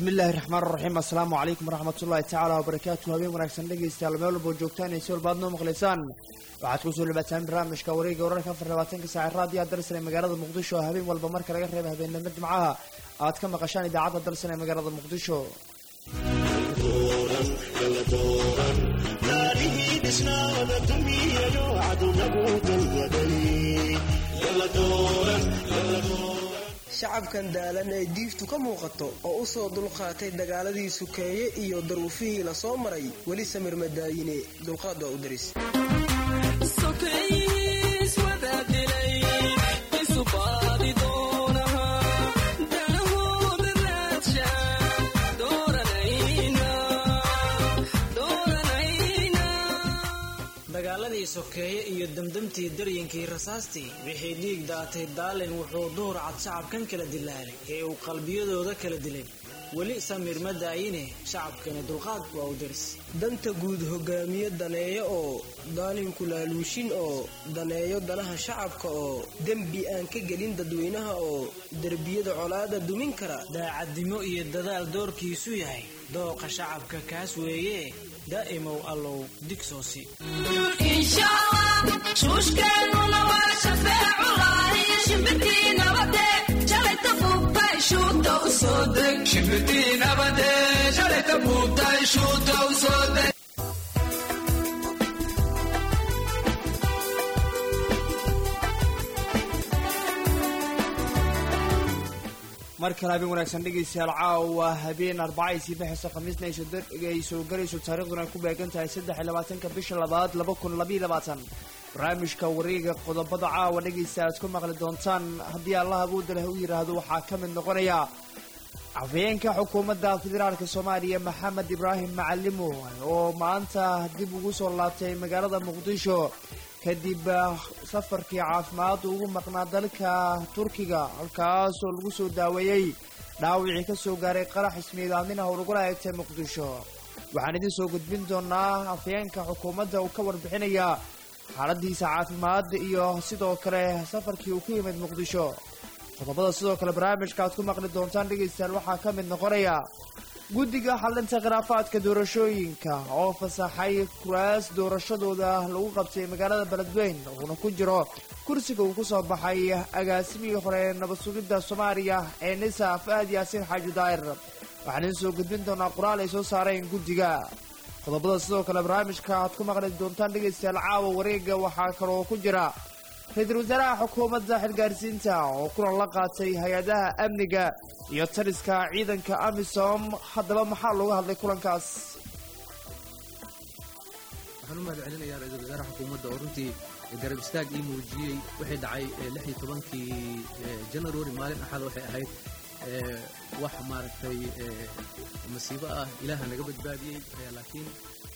bismi illaahi raxmaan raxiim assalaamu calaykum waraxmat ullahi tacaala wabarakaatu habeen wanaagsan dhegaystayaal meel walboo joogtaan iyo si walba aad noo maqlaysaan waxaad kusoo dhawaataan barnaamijka wareega wararka afar labaatanka saaca raadiyaha dalsan ee magaalada muqdisho oo habeen walba marka laga reeba habeenimo jimcaha aad ka maqashaan idaacadda dalsan ee magaalada muqdisho shacabkan daalan ee diiftu ka muuqato oo u soo dulqaatay dagaaladii sukeeye iyo daruufihii la soo maray weli samir madaayine dulqaad waa u daris dagaaladii sokeeye iyo damdamtii daryankii rasaastii wixii dhiig daatay daalin wuxuu duhur cad shacabkan kala dilaalay ee uu qalbiyadooda kala dilay weli samir ma daayine shacabkani dulqaad waa u daris danta guud hogaamiye daneeyo oo daalinku laaluushin oo daneeyo danaha shacabka oo dembi aan ka gelin dadweynaha oo derbiyada colaada dumin kara daacadnimo iyo dadaal doorkiisu yahay dooqa shacabka kaas weeye daa'imow allow digsoosi shuushkeennuna waa shafeeculaaiyo shimbirtii nabade shalayta buubtay shuuta u soo deg shimbirtii nabade shalayta buubtay shuuta u soo deg mar kale habeen wanaagsan dhegaystayaal caawa habeen arbaca isii baxayso khamiisna ay soo galayso taariikhduna ay ku beegan tahay saddex iyo labaatanka bisha labaad laba kun labaiyo labaatan barnaamijka wareega qodobada caawa dhegaysta aad ku maqli doontaan haddii allah awoodda leh u yidhaahdo waxaa ka mid noqonaya afhayeenka xukuumadda federaalka soomaaliya maxamed ibraahim macalimo oo maanta dib ugu soo laabtay magaalada muqdisho kadib safarkii caafimaad ugu maqnaa dalka turkiga halkaas oo lagu soo daaweeyey dhaawicii ka soo gaaray qarax ismiidaaminaha oo lagula eegtay muqdisho waxaan idiin soo gudbin doonaa afhayeenka xukuumadda uu ka warbixinaya xaaladiisa caafimaad iyo sidoo kale safarkii uu ku yimid muqdisho qodobada sidoo kale barnaamijka aad ku maqli doontaan dhegaystayaal waxaa ka mid noqonaya guddiga xalinta khilaafaadka doorashooyinka oo fasaxay kuraas doorashadooda lagu qabtay magaalada beledweyn uuna ku jiro kursiga uu ku soo baxay agaasimihii hore nabad sugidda soomaaliya ee nisa fahad yaasiin xaaji daa'ir waxaan idiin soo gudbin doonaa qoraal ay soo saareen guddiga qodobada sidoo kale barnaamijka aad ku maqli doontaan dhegaystayaal caawa wareega waxaa kaloo ku jira ra-iisul wasaaraha xukuumadda xilgaarsiinta oo kulan la qaatay hay-adaha amniga iyo taliska ciidanka amisom haddaba maxaa looga hadlay kulankaas waxaan u mahad celinayaa ra-isul wasaaraha xukuumadda oo runtii garab istaag ii muujiyey wixii dhacay lix iyo tobankii january maalin axad waxay ahayd wax maaragtay masiibo ah ilaaha naga badbaadiyey laakiin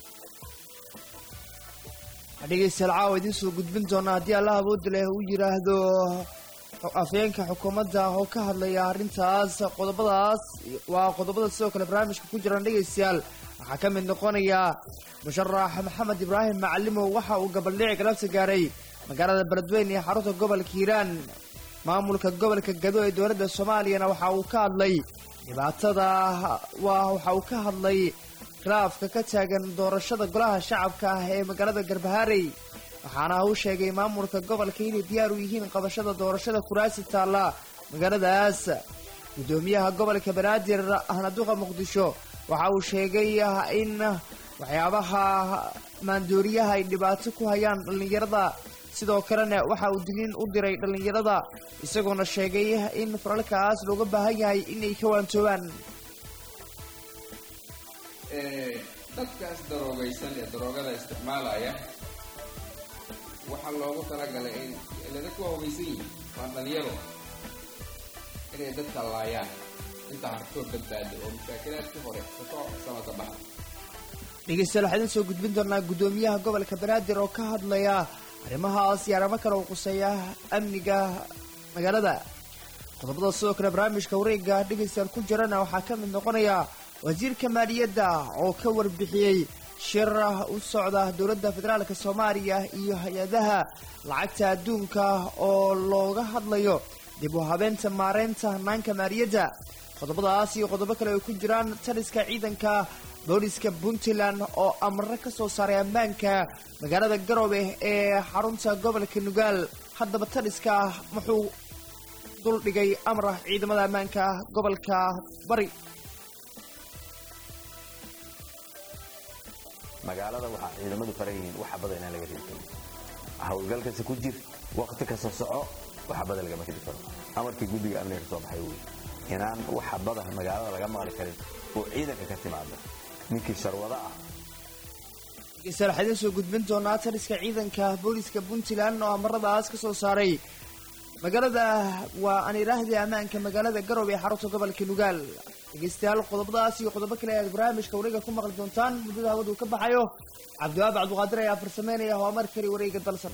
dhegaystayaal caawa idiin soo gudbin doonaa haddii allah awoodda leh uu yidhaahdo afhayeenka xukuumadda oo ka hadlaya arrintaas qodobadaas waa qodobada sidoo kale barnaamijka ku jiraan dhegaystayaal waxaa ka mid noqonaya musharax maxamed ibraahim macalimo waxa uu gabaldhici galabta gaaray magaalada beledweyn ee xarunta gobolka hiiraan maamulka gobolka gado ee dowladda soomaaliyana waxa uu ka hadlay dhibaatada waa waxa uu ka hadlay khilaafka ka taagan doorashada golaha shacabka ah ee magaalada garbaharey waxaana uu sheegay maamulka gobolka inay diyaar u yihiin qabashada doorashada kuraasi taalla magaaladaas guddoomiyaha gobolka banaadir ahnaduqa muqdisho waxa uu sheegay in waxyaabaha maandooriyaha ay dhibaato ku hayaan dhallinyarada sidoo kalena waxa uu digniin u diray dhallinyarada isagoona sheegay in falalkaas looga baahan yahay inay ka waantoobaan dadkaas daroogaysan ee daroogada isticmaalaya waxaa loogu talagalay in ilada ku hogaysan yihiin waa dhalinyaro inay dadka laayaan inta hartoo badbaado oo mashaakilaadkii hore kasoo samata baxa dhegeystayaal waxaa idin soo gudbin doonaa guddoomiyaha gobolka banaadir oo ka hadlaya arrimahaas iyo arrimo kale oo quseeya amniga magaalada qodobada sidoo kale barnaamijka wareega dhegaystayaal ku jirana waxaa ka mid noqonaya wasiirka maaliyadda oo ka warbixiyey shir u socda dowladda federaalka soomaaliya iyo hay-adaha lacagta adduunka oo looga hadlayo dib u habeenta maareynta hanaanka maaliyadda qodobadaas iyo qodobo kale ay ku jiraan taliska ciidanka booliska puntland oo amre ka soo saaray ammaanka magaalada garoobe ee xarunta gobolka nugaal haddaba taliska muxuu duldhigay amra ciidamada ammaanka gobolka bari magaalada waxaa ciidamadu faran yihiin waxa badan inaan laga reebi karin hawlgalkasta ku jir waqti kasta soco waxa badan lagama reebi karo amarkii guddiga amniga ka soo baxay wey inaan waxa badan magaalada laga maqli karin oo ciidanka ka timaada ninkii sharwada ah dhegeystayaal waxaa idiin soo gudbin doonaa taliska ciidanka booliska puntland oo amaradaas ka soo saaray magaalada waa aan idhaahdii ammaanka magaalada garoobe ee xarunta gobolka nugaal dhegeystayaal qodobadaas iyo qodobo kale ayaad barnaamijka wareega ku maqli doontaan muddada hawadu ka baxayo cabdiwaab cabdiqaadir ayaa farsameynaya waa mar kale wareega dalsan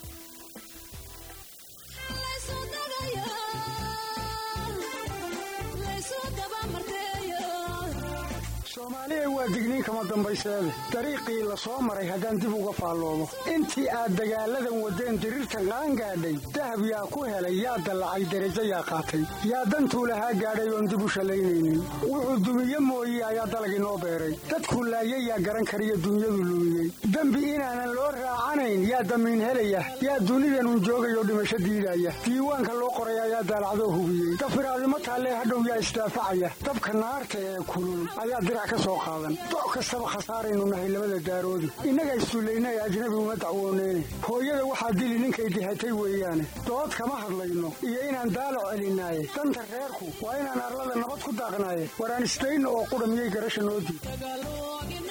soomaaliya waa digniin kama dambayseede dariiqii la soo maray haddaan dib uga faalloomo intii aad dagaalladan waddeen diriirtan qaan gaadhay dahab yaa ku helay yaa dallacay derajo yaa qaatay yaa dantuu lahaa gaadhay oon dib u shallaynaynin wuxuu dumiye mooye ayaa dalag inoo beeray dadkuu laayay yaa garan kariyo dunyadu lumiyey dembi inaanan loo raacanayn yaa damiin helaya yaa dunidanun joogayoo dhimasho diidaya diiwaanka loo qoray ayaa daalacdoo hubiyey dafiraadimo taallee hadhow yaa isdaafacaya dabka naarta ee kulul ayaa dirac ka soo qaadan doc kastaba khasaaraynu nahay labada daaroodi innaga isduullaynay ajnabi uma dacwooneyne hooyada waxaa dili ninkay dihatay weeyaane dood kama hadlayno iyo inaan daalac celinaaye danta reerku waa inaan arlada nabad ku daaqnaaye waraan isdayno oo qudha miyay garasha noo diid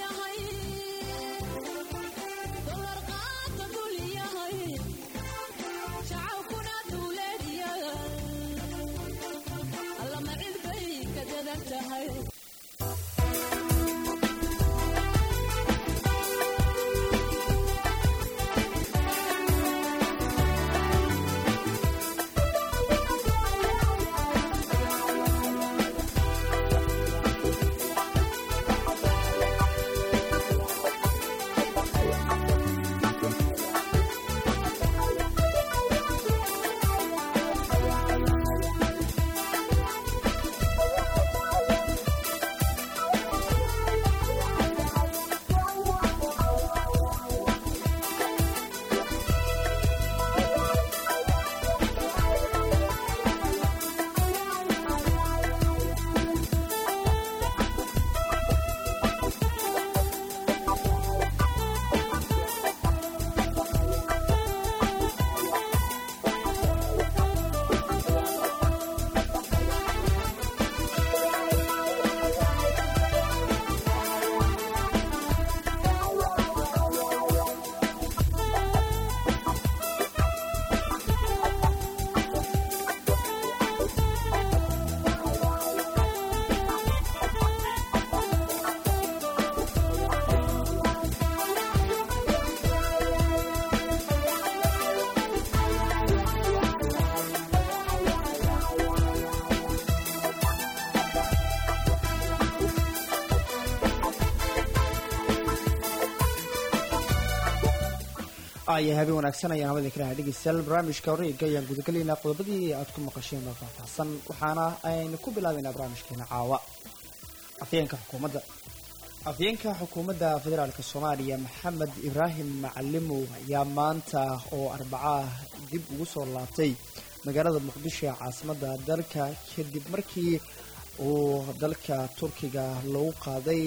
aya habeen wanaagsan ayaan hawada kalaha dhegeystayaal barnaamijka wareega ayaan gudagelaynaa qodobadii aad ku maqasheen oo faahfaahsan waxaana aynu ku bilaabaynaa barnaamijkeena caawa afyeenka xukuumadda afyeenka xukuumadda federaalk soomaaliya maxamed ibraahim macalimow ayaa maanta oo arbacaah dib ugu soo laabtay magaalada muqdisho ee caasimadda dalka kadib markii uu dalka turkiga lagu qaaday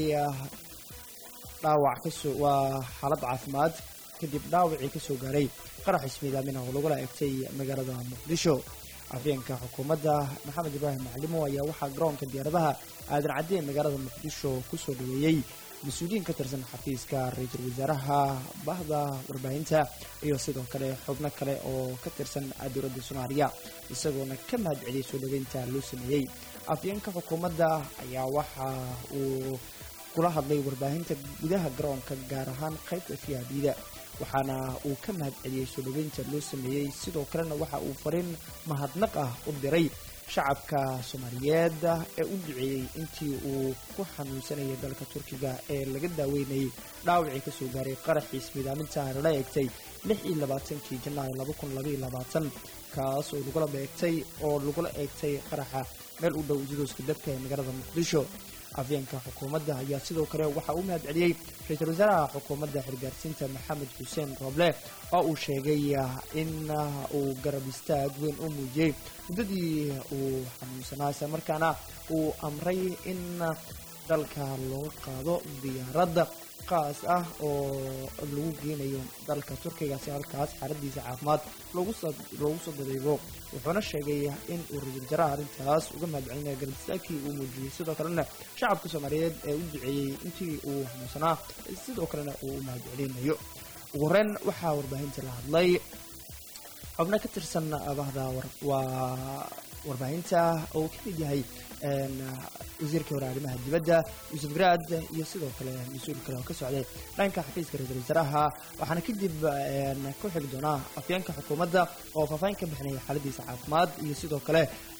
dhaawac kasoo waa xaalad caafimaad kadib dhaawacii kasoo gaaray qarax ismiidaamin oo lagula egtay magaalada muqdisho afyeenka xukuumadda maxamed ibraahim macalimo ayaa waxaa garoonka diyaaradaha aadan cadde ee magaalada muqdisho kusoo dhaweeyey mas-uuliyiin ka tirsan xafiiska ra-iisul wasaaraha bahda warbaahinta iyo sidoo kale xubno kale oo ka tirsan dowladda soomaaliya isagoona ka mahad celiyay soo dhaweynta loo sameeyey afyeenka xukuumadda ayaa waxa uu kula hadlay warbaahinta gudaha garoonka gaar ahaan qaybta fiyaabida waxaana uu ka mahad celiyey soo dhaweynta loo sameeyey sidoo kalena waxa uu fariin mahadnaq ah u diray shacabka soomaaliyeed ee u duceeyey intii uu ku xanuunsanayay dalka turkiga ee laga daaweynayay dhaawacii kasoo gaaray qaraxiis midaaminta lala egtay lix iyo labaatankii janaayo laba kun labaiyo labaatan kaas oo lagula beegtay oo lagula eegtay qaraxa meel u dhow jidooska dabka ee magaalada muqdisho afyeenka xukuumadda ayaa sidoo kale waxaa u mahad celiyey ra-iisul wasaaraha xukuumadda xilgaarsiinta maxamed xuseen rooble oo uu sheegay in uu garab istaag weyn u muujiyey muddadii uu xanuunsanaa isla markaana uu amray in dalka loo qaado diyaaradda qaas ah oo lagu geenayo dalka turkiga si halkaas xaaladiisa caafimaad loogu soo dadeego wuxuuna sheegay in uu ra-isul wasaaraha arrintaas uga mahad celinaya garab istaagkii uu muujiyey sidoo kalena shacabka soomaaliyeed ee u duceeyey intii uu xanuunsanaa sidoo kalena uu u mahad celinayo ugu horeyn waxaa warbaahinta la hadlay xubno ka tirsan abahda waa warbaahinta oo ka mid yahay wasiirka hore arrimaha dibadda yuusuf garaad iyo sidoo kale mas-uul kale oo ka socday dhanka xafiiska ra-iisul wasaaraha waxaana kadib ku xigi doonaa afyeenka xukuumadda oo faahfaahin ka bixinaya xaaladiisa caafimaad iyo sidoo kale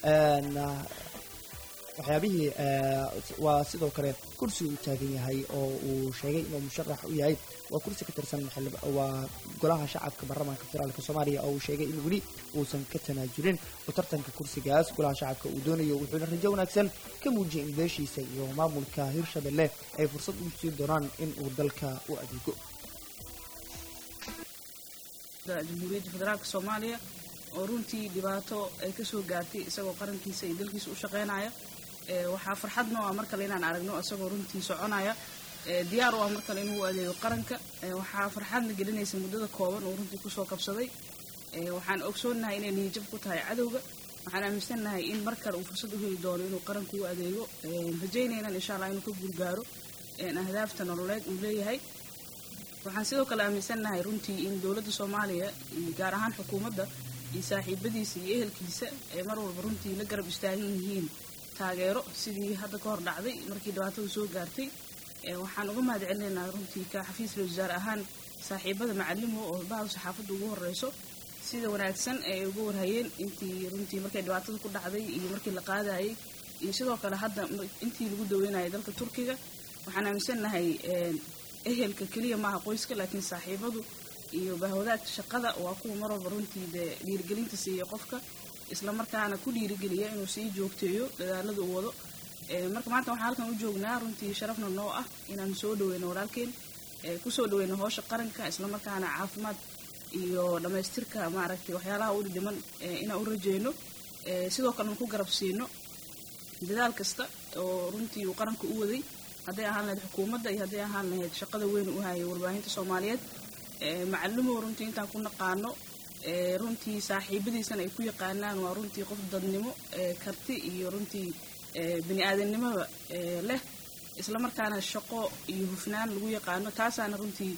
waxyaabihii waa sidoo kale kursi uu taagan yahay oo uu sheegay inuu musharax u yahay waa kursi ka tirsan waa golaha shacabka baarlamaanka federaalk soomaaliya oo uu sheegay in weli uusan ka tanaajulin oo tartanka kursigaas golaha shacabka uu doonayo wuxuuna rajo wanaagsan ka muujiyay in beeshiisa iyo maamulka hirshabelle ay fursad u siin doonaan in uu dalka u adeego jamhuuriyadda federaalk soomaaliya oo runtii dhibaato ay kasoo gaartay isagoo qarankiisa iyo dalkiisa u shaqeynaya waxaa farxad noo ah mar kale inaan aragno isagoo runtii soconaya diyaar u ah mar kale inuu adeego qaranka waxaa farxadna gelinaysa muddada kooban oo runtii kusoo kabsaday waxaan ogsoonahay inay niyajab ku tahay cadowga waxaan aaminsannahay in mar kale uu fursad u heli doono inuu qaranka u adeego rajaynaynan insha allah inuu ka guulgaaro ahdaafta nololeed uu leeyahay waxaan sidoo kale aaminsannahay runtii in dowladda soomaaliya gaar ahaan xukuumadda iyo saaxiibadiisa iyo ehelkiisa ay mar walba runtii la garab istaagan yihiin taageero sidii hadda ka hor dhacday markii dhibaatadu soo gaartay waxaan uga mahad celinaynaa runtii ka xafiis ra wasaar ahaan saaxiibada macalimo oo bahda saxaafadda ugu horeyso sida wanaagsan ay uga warhayeen intii runtii markay dhibaatada ku dhacday iyo markii la qaadayay iyo sidoo kale hadda intii lagu daweynayay dalka turkiga waxaan aaminsannahay ehelka keliya maaha qoyska laakiin saaxiibadu iyo bahwadaagta shaqada waa kuwa mar walba runtii dee dhiirigelinta siiya qofka islamarkaana ku dhiirigeliya inuu sii joogteeyo dadaalada uu wado marka maanta waxaan halkan u joognaa runtii sharafna noo ah inaan soo dhaweyno walaalkeen kusoo dhaweyno hoosha qaranka islamarkaana caafimaad iyo dhammaystirka maaragtay waxyaalaha u dhiman inaan u rajeyno sidoo kalena ku garab siino dadaal kasta oo runtii uu qaranka u waday hadday ahaan lahayd xukuumadda iyo hadday ahaan lahayd shaqada weyn u hayay warbaahinta soomaaliyeed macalimo runtii intaan ku naqaano runtii saaxiibadiisana ay ku yaqaanaan waa runtii qof dadnimo karti iyo runtii bani aadamnimada leh islamarkaana shaqo iyo hufnaan lagu yaqaano taasaana runtii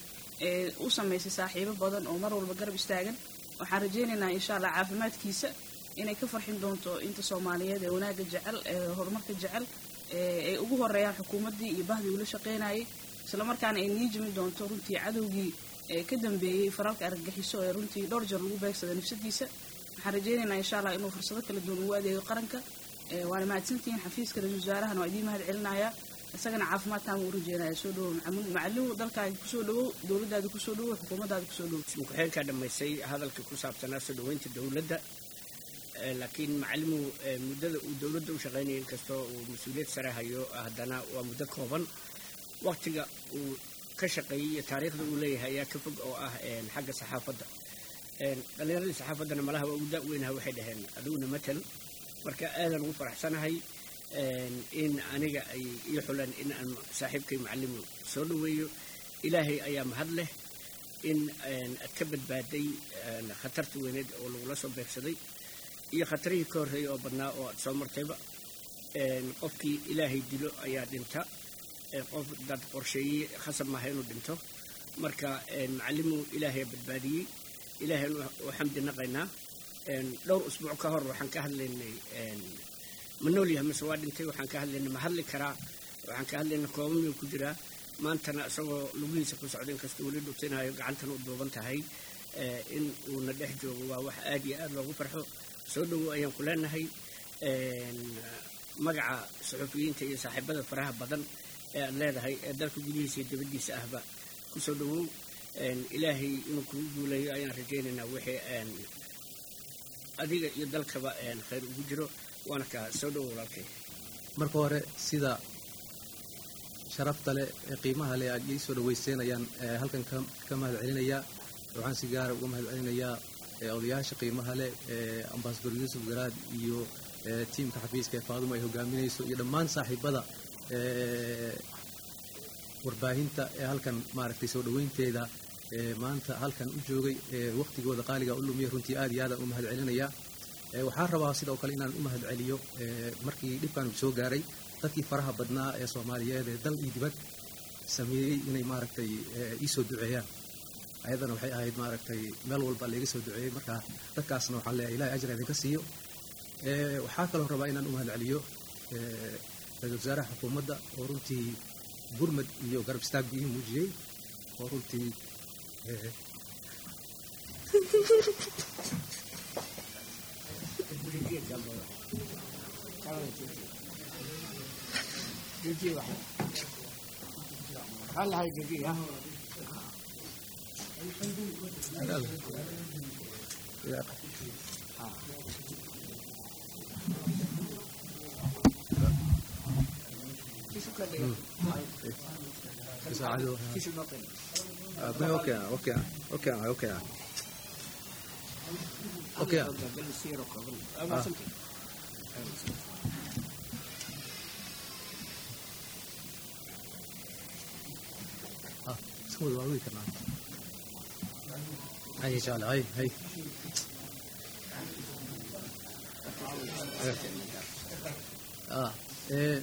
u samaysay saaxiibo badan oo mar walba garab istaagan waxaan rajaynaynaa insha allah caafimaadkiisa inay ka farxin doonto inta soomaaliyeed ee wanaagga jecel ee horumarka jecel ay ugu horeeyaan xukuumaddii iyo bahdii ula shaqeynayay islamarkaana ay nii jimi doonto runtii cadowgii ka dambeeyey faralka argagixiso ee runtii dhowr jeer lagu beegsada nafsadiisa waxaan rajaynaynaa insha allah inuu fursado kala duwan ugu adeego qaranka waana mahadsantihiin xafiiska ra-isul wasaarahana waa idiin mahad celinaya isagana caafimaad taama u rajeynaya soo dhawow macalimo dalkaaga kusoo dhawow dowladdaada kusoo dhawow xukuumaddaada kusoo dhawow ku-xigeenkaa dhammaystay hadalka ku saabsanaa soo dhaweynta dowladda laakiin macalimu muddada uu dowladda u shaqaynaya inkastoo uu mas-uuliyad sare hayo haddana waa muddo kooban waktiga uu ka shaqeeyey iyo taariikhda uu leeyahay ayaa ka fog oo ah xagga saxaafadda dhallinyaradii saxaafaddana malaha waa ugu da-weynaha waxay dhaheen adiguna matal marka aadan ugu faraxsanahay in aniga ay ii xuleen in aan saaxiibkay macalimu soo dhaweeyo ilaahay ayaa mahad leh in aad ka badbaaday khatarta weyneed oo lagula soo beegsaday iyo khatarihii ka horreeyay oo badnaa oo aad soo martayba qofkii ilaahay dilo ayaa dhinta qof dad qorsheeyey khasab maaha inuu dhinto marka macalimu ilaahay badbaadiyey ilaahay u xamdi naqaynaa dhowr usbuuc ka hor waxaan ka hadlaynay ma nool yahay mise waa dhintay waxaan ka hadlaynay ma hadli karaa waxaan ka hadlaynay kooba miyuu ku jiraa maantana isagoo lugihiisa ku socda inkastoo weli dhutinayo gacantana u duuban tahay in uuna dhex joogo waa wax aad iyo aad loogu farxo soo dhowow ayaan ku leenahay magaca suxufiyiinta iyo saaxiibada faraha badan ee aad leedahay ee dalka gudihiisa iyo dibaddiisa ahba kusoo dhowow een, ilaahay inuu kugu guuleeyo ayaan rajaynaynaa wixii een, adiga iyo dalkaba een, khayr ugu jiro waana kaa soo dhowo walaalkay marka hore sida sharafta leh ee qiimaha leh aad ii soo dhaweyseen ayaan eh, halkan ka ka mahad celinayaa waxaan si gaara uga mahad celinayaa eh, odayaasha qiimaha leh ee ambasador yuusuf garaad iyo eh, tiimka xafiiska ee faadumo ay hogaaminayso iyo dhammaan saaxiibada eh, warbaahinta ee halkan maaragtay soo dhaweynteeda ee maanta halkan u joogay ee waqtigooda qaaliga u lumiya runtii aad iyo aadaan u mahad celinayaa Ee, waxaan rabaa sidoo kale inaan u mahad celiyo ee, markii dhibkan uu soo gaaray dadkii faraha badnaa ee soomaaliyeed ee dal iyo dibad sameeyey inay maaragtay ee, ii soo duceeyaan ayadana waxay ahayd maaragtay meel walba layga soo duceeyey marka dadkaasna waxaan leeyahay ilahay ajra idinka siiyo Ee, waxaa kaloo rabaa inaan u mahad celiyo ee, ra-iisul wasaaraha xukuumadda oo runtii gurmad iyo garab istaag ii muujiyey oo runtii ee, يساعدوا اوكي اوكي اوكي اوكي اوكي اوكي اه سوي واوي كمان هاي ان شاء الله هاي هاي اه ايه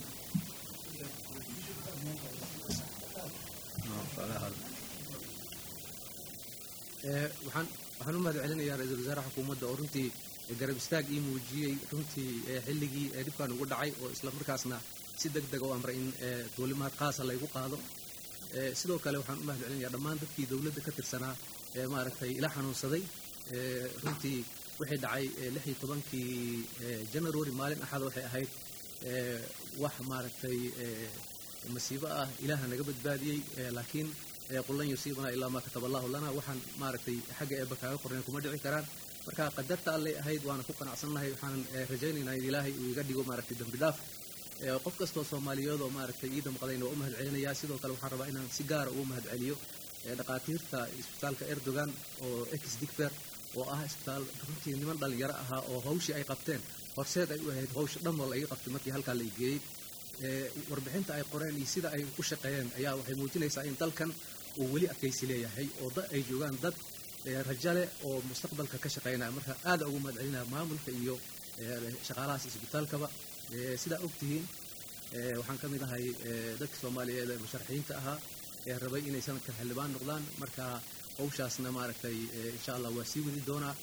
Ee, waxaan waxaan u mahad celinayaa ra-iisul wasaaraha xukuumadda oo runtii garab istaag ii muujiyey runtii ee, xilligii ee dhibkan ugu dhacay oo isla markaasna si deg deg u amray in ee, duulimaad qaasa laygu qaado Ee, sidoo kale waxaan u mahad celinayaa dhammaan dadkii dowladda ka tirsanaa ee maaragtay ila xanuunsaday Ee, runtii wixii dhacay ee, lix iyo tobankii ee, january maalin axad waxay ahayd ee, wax maaragtay ee, masiibo ah ilaaha naga badbaadiyey ee, laakiin ee, qul lan yusiibana ilaa maa kataba allahu lana waxaan maaragtay xagga eebba kaaga qorneen kuma dhici karaan marka qadarta allay ahayd waana ku qanacsannahay waxaan ee, rajaynaynaa in ilaahay uu iga dhigo maaragtay dembi dhaaf Ee, qof kastoo soomaaliyeed oo maaragtay ii damqadayna waa u mahad celinayaa sidoo kale waxaan rabaa inaan si gaara ugu mahad celiyo ee, dhakhaatiirta isbitaalka erdogan oo ex digfer oo ah isbitaal runtii niman dhalinyaro ahaa oo hawshii ay qabteen horseed ay u ahayd hawsha dhan oo la iga qabtay markii halkaa la geeyey Ee, warbixinta ay qoreen iyo sida ay u shaqeeyeen ayaa waxay muujinaysaa in dalkan uu weli adkaysi leeyahay oo dad ay joogaan dad ee, rajo leh oo mustaqbalka ka shaqeynaya marka aada ugu mahad celinaya maamulka iyo ee, shaqaalahaas isbitaalkaba Ee, sidaa ogtihiin ee, waxaan ka mid ahay ee, dadka soomaaliyeed ee musharaxiinta ahaa ee rabay inay sanadkan xildhibaan noqdaan marka hawshaasna maaragtay ee, insha allah waa sii wadi doonaa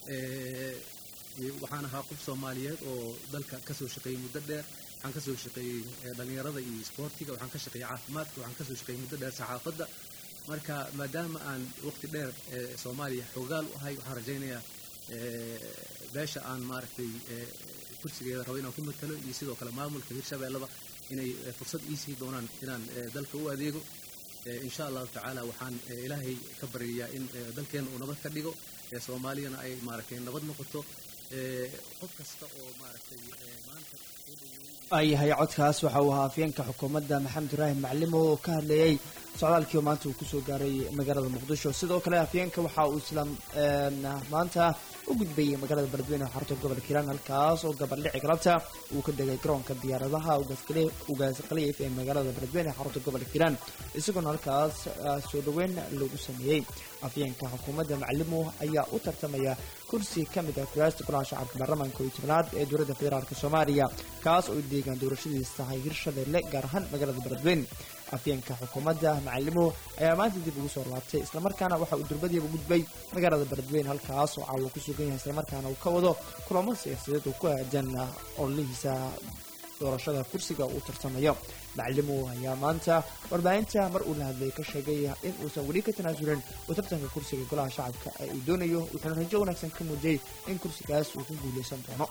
Ee, iyo waxaan ahaa qof soomaaliyeed oo dalka kasoo shaqeeyey muddo dheer waxaan kasoo shaqeeyey ee, dhallinyarada iyo isboortiga waxaan ka shaqeeyey caafimaadka waxaan kasoo shaqeeyey muddo dheer saxaafadda marka maadaama aan waqti dheer ee, soomaaliya xoogaal u ahay waxaan rajaynayaa ee, beesha aan maaragtay ee, kursigeeda rabo inaan ku matalo iyo sidoo kale maamulka hirshabeellaba inay ee, fursad ii sii doonaan inaan ee, dalka u adeego Ee, insha allahu tacaala waxaan ee, ilaahay ka baryayaa in ee, dalkeena uu nabad ka dhigo ee, soomaaliyana ay maaragtay nabad noqoto Ee, qof kasta oo maaragtay ee, maanta soo dhaweeyey ayahay codkaas waxa uu ahaa afyeenka xukuumadda maxamed ibraahim maclimo oo ka hadlayey socdaalkii maanta uu kusoo gaaray magaalada muqdisho sidoo kale afyeenka waxa uu isla een, maanta u gudbayay magaalada beledweyne ee xarunta gobolka hiiraan halkaas oo gabaldhici galabta uu ka degay garoonka diyaaradaha ugaasqali- ugaasqaliyif ee magaalada beledweyne ee xarunta gobolka hiiraan isagoona halkaas ah, soo dhoweyn lagu sameeyey afyeenka xukuumadda maclimo ayaa u tartamaya kursi ka mid ah kuraasta golaha shacabka baarlamaanka iyo tobnaad ee dowladda federaalk soomaaliya kaas oo deegaan doorashadiisa tahay hirshabeelle gaar ahaan magaalada beledweyne afyeenka xukuumadda macalimo ayaa maanta dib ugu soo laabtay islamarkaana waxa uu durbadiiba gudbay magaalada beledweyne halkaas oo caawa ku sugan yahay islamarkaana uu ka wado kulamo siyaasadeed oo ku aadan ololihiisa doorashada kursiga uu tartamayo macalimo ayaa maanta warbaahinta mar uu la hadlay ka sheegay in uusan weli ka tanaasulin uu tartanka kursiga golaha shacabka ee uu doonayo wuxuuna rajo wanaagsan ka muujiyey in kursigaas uu ku guuleysan doono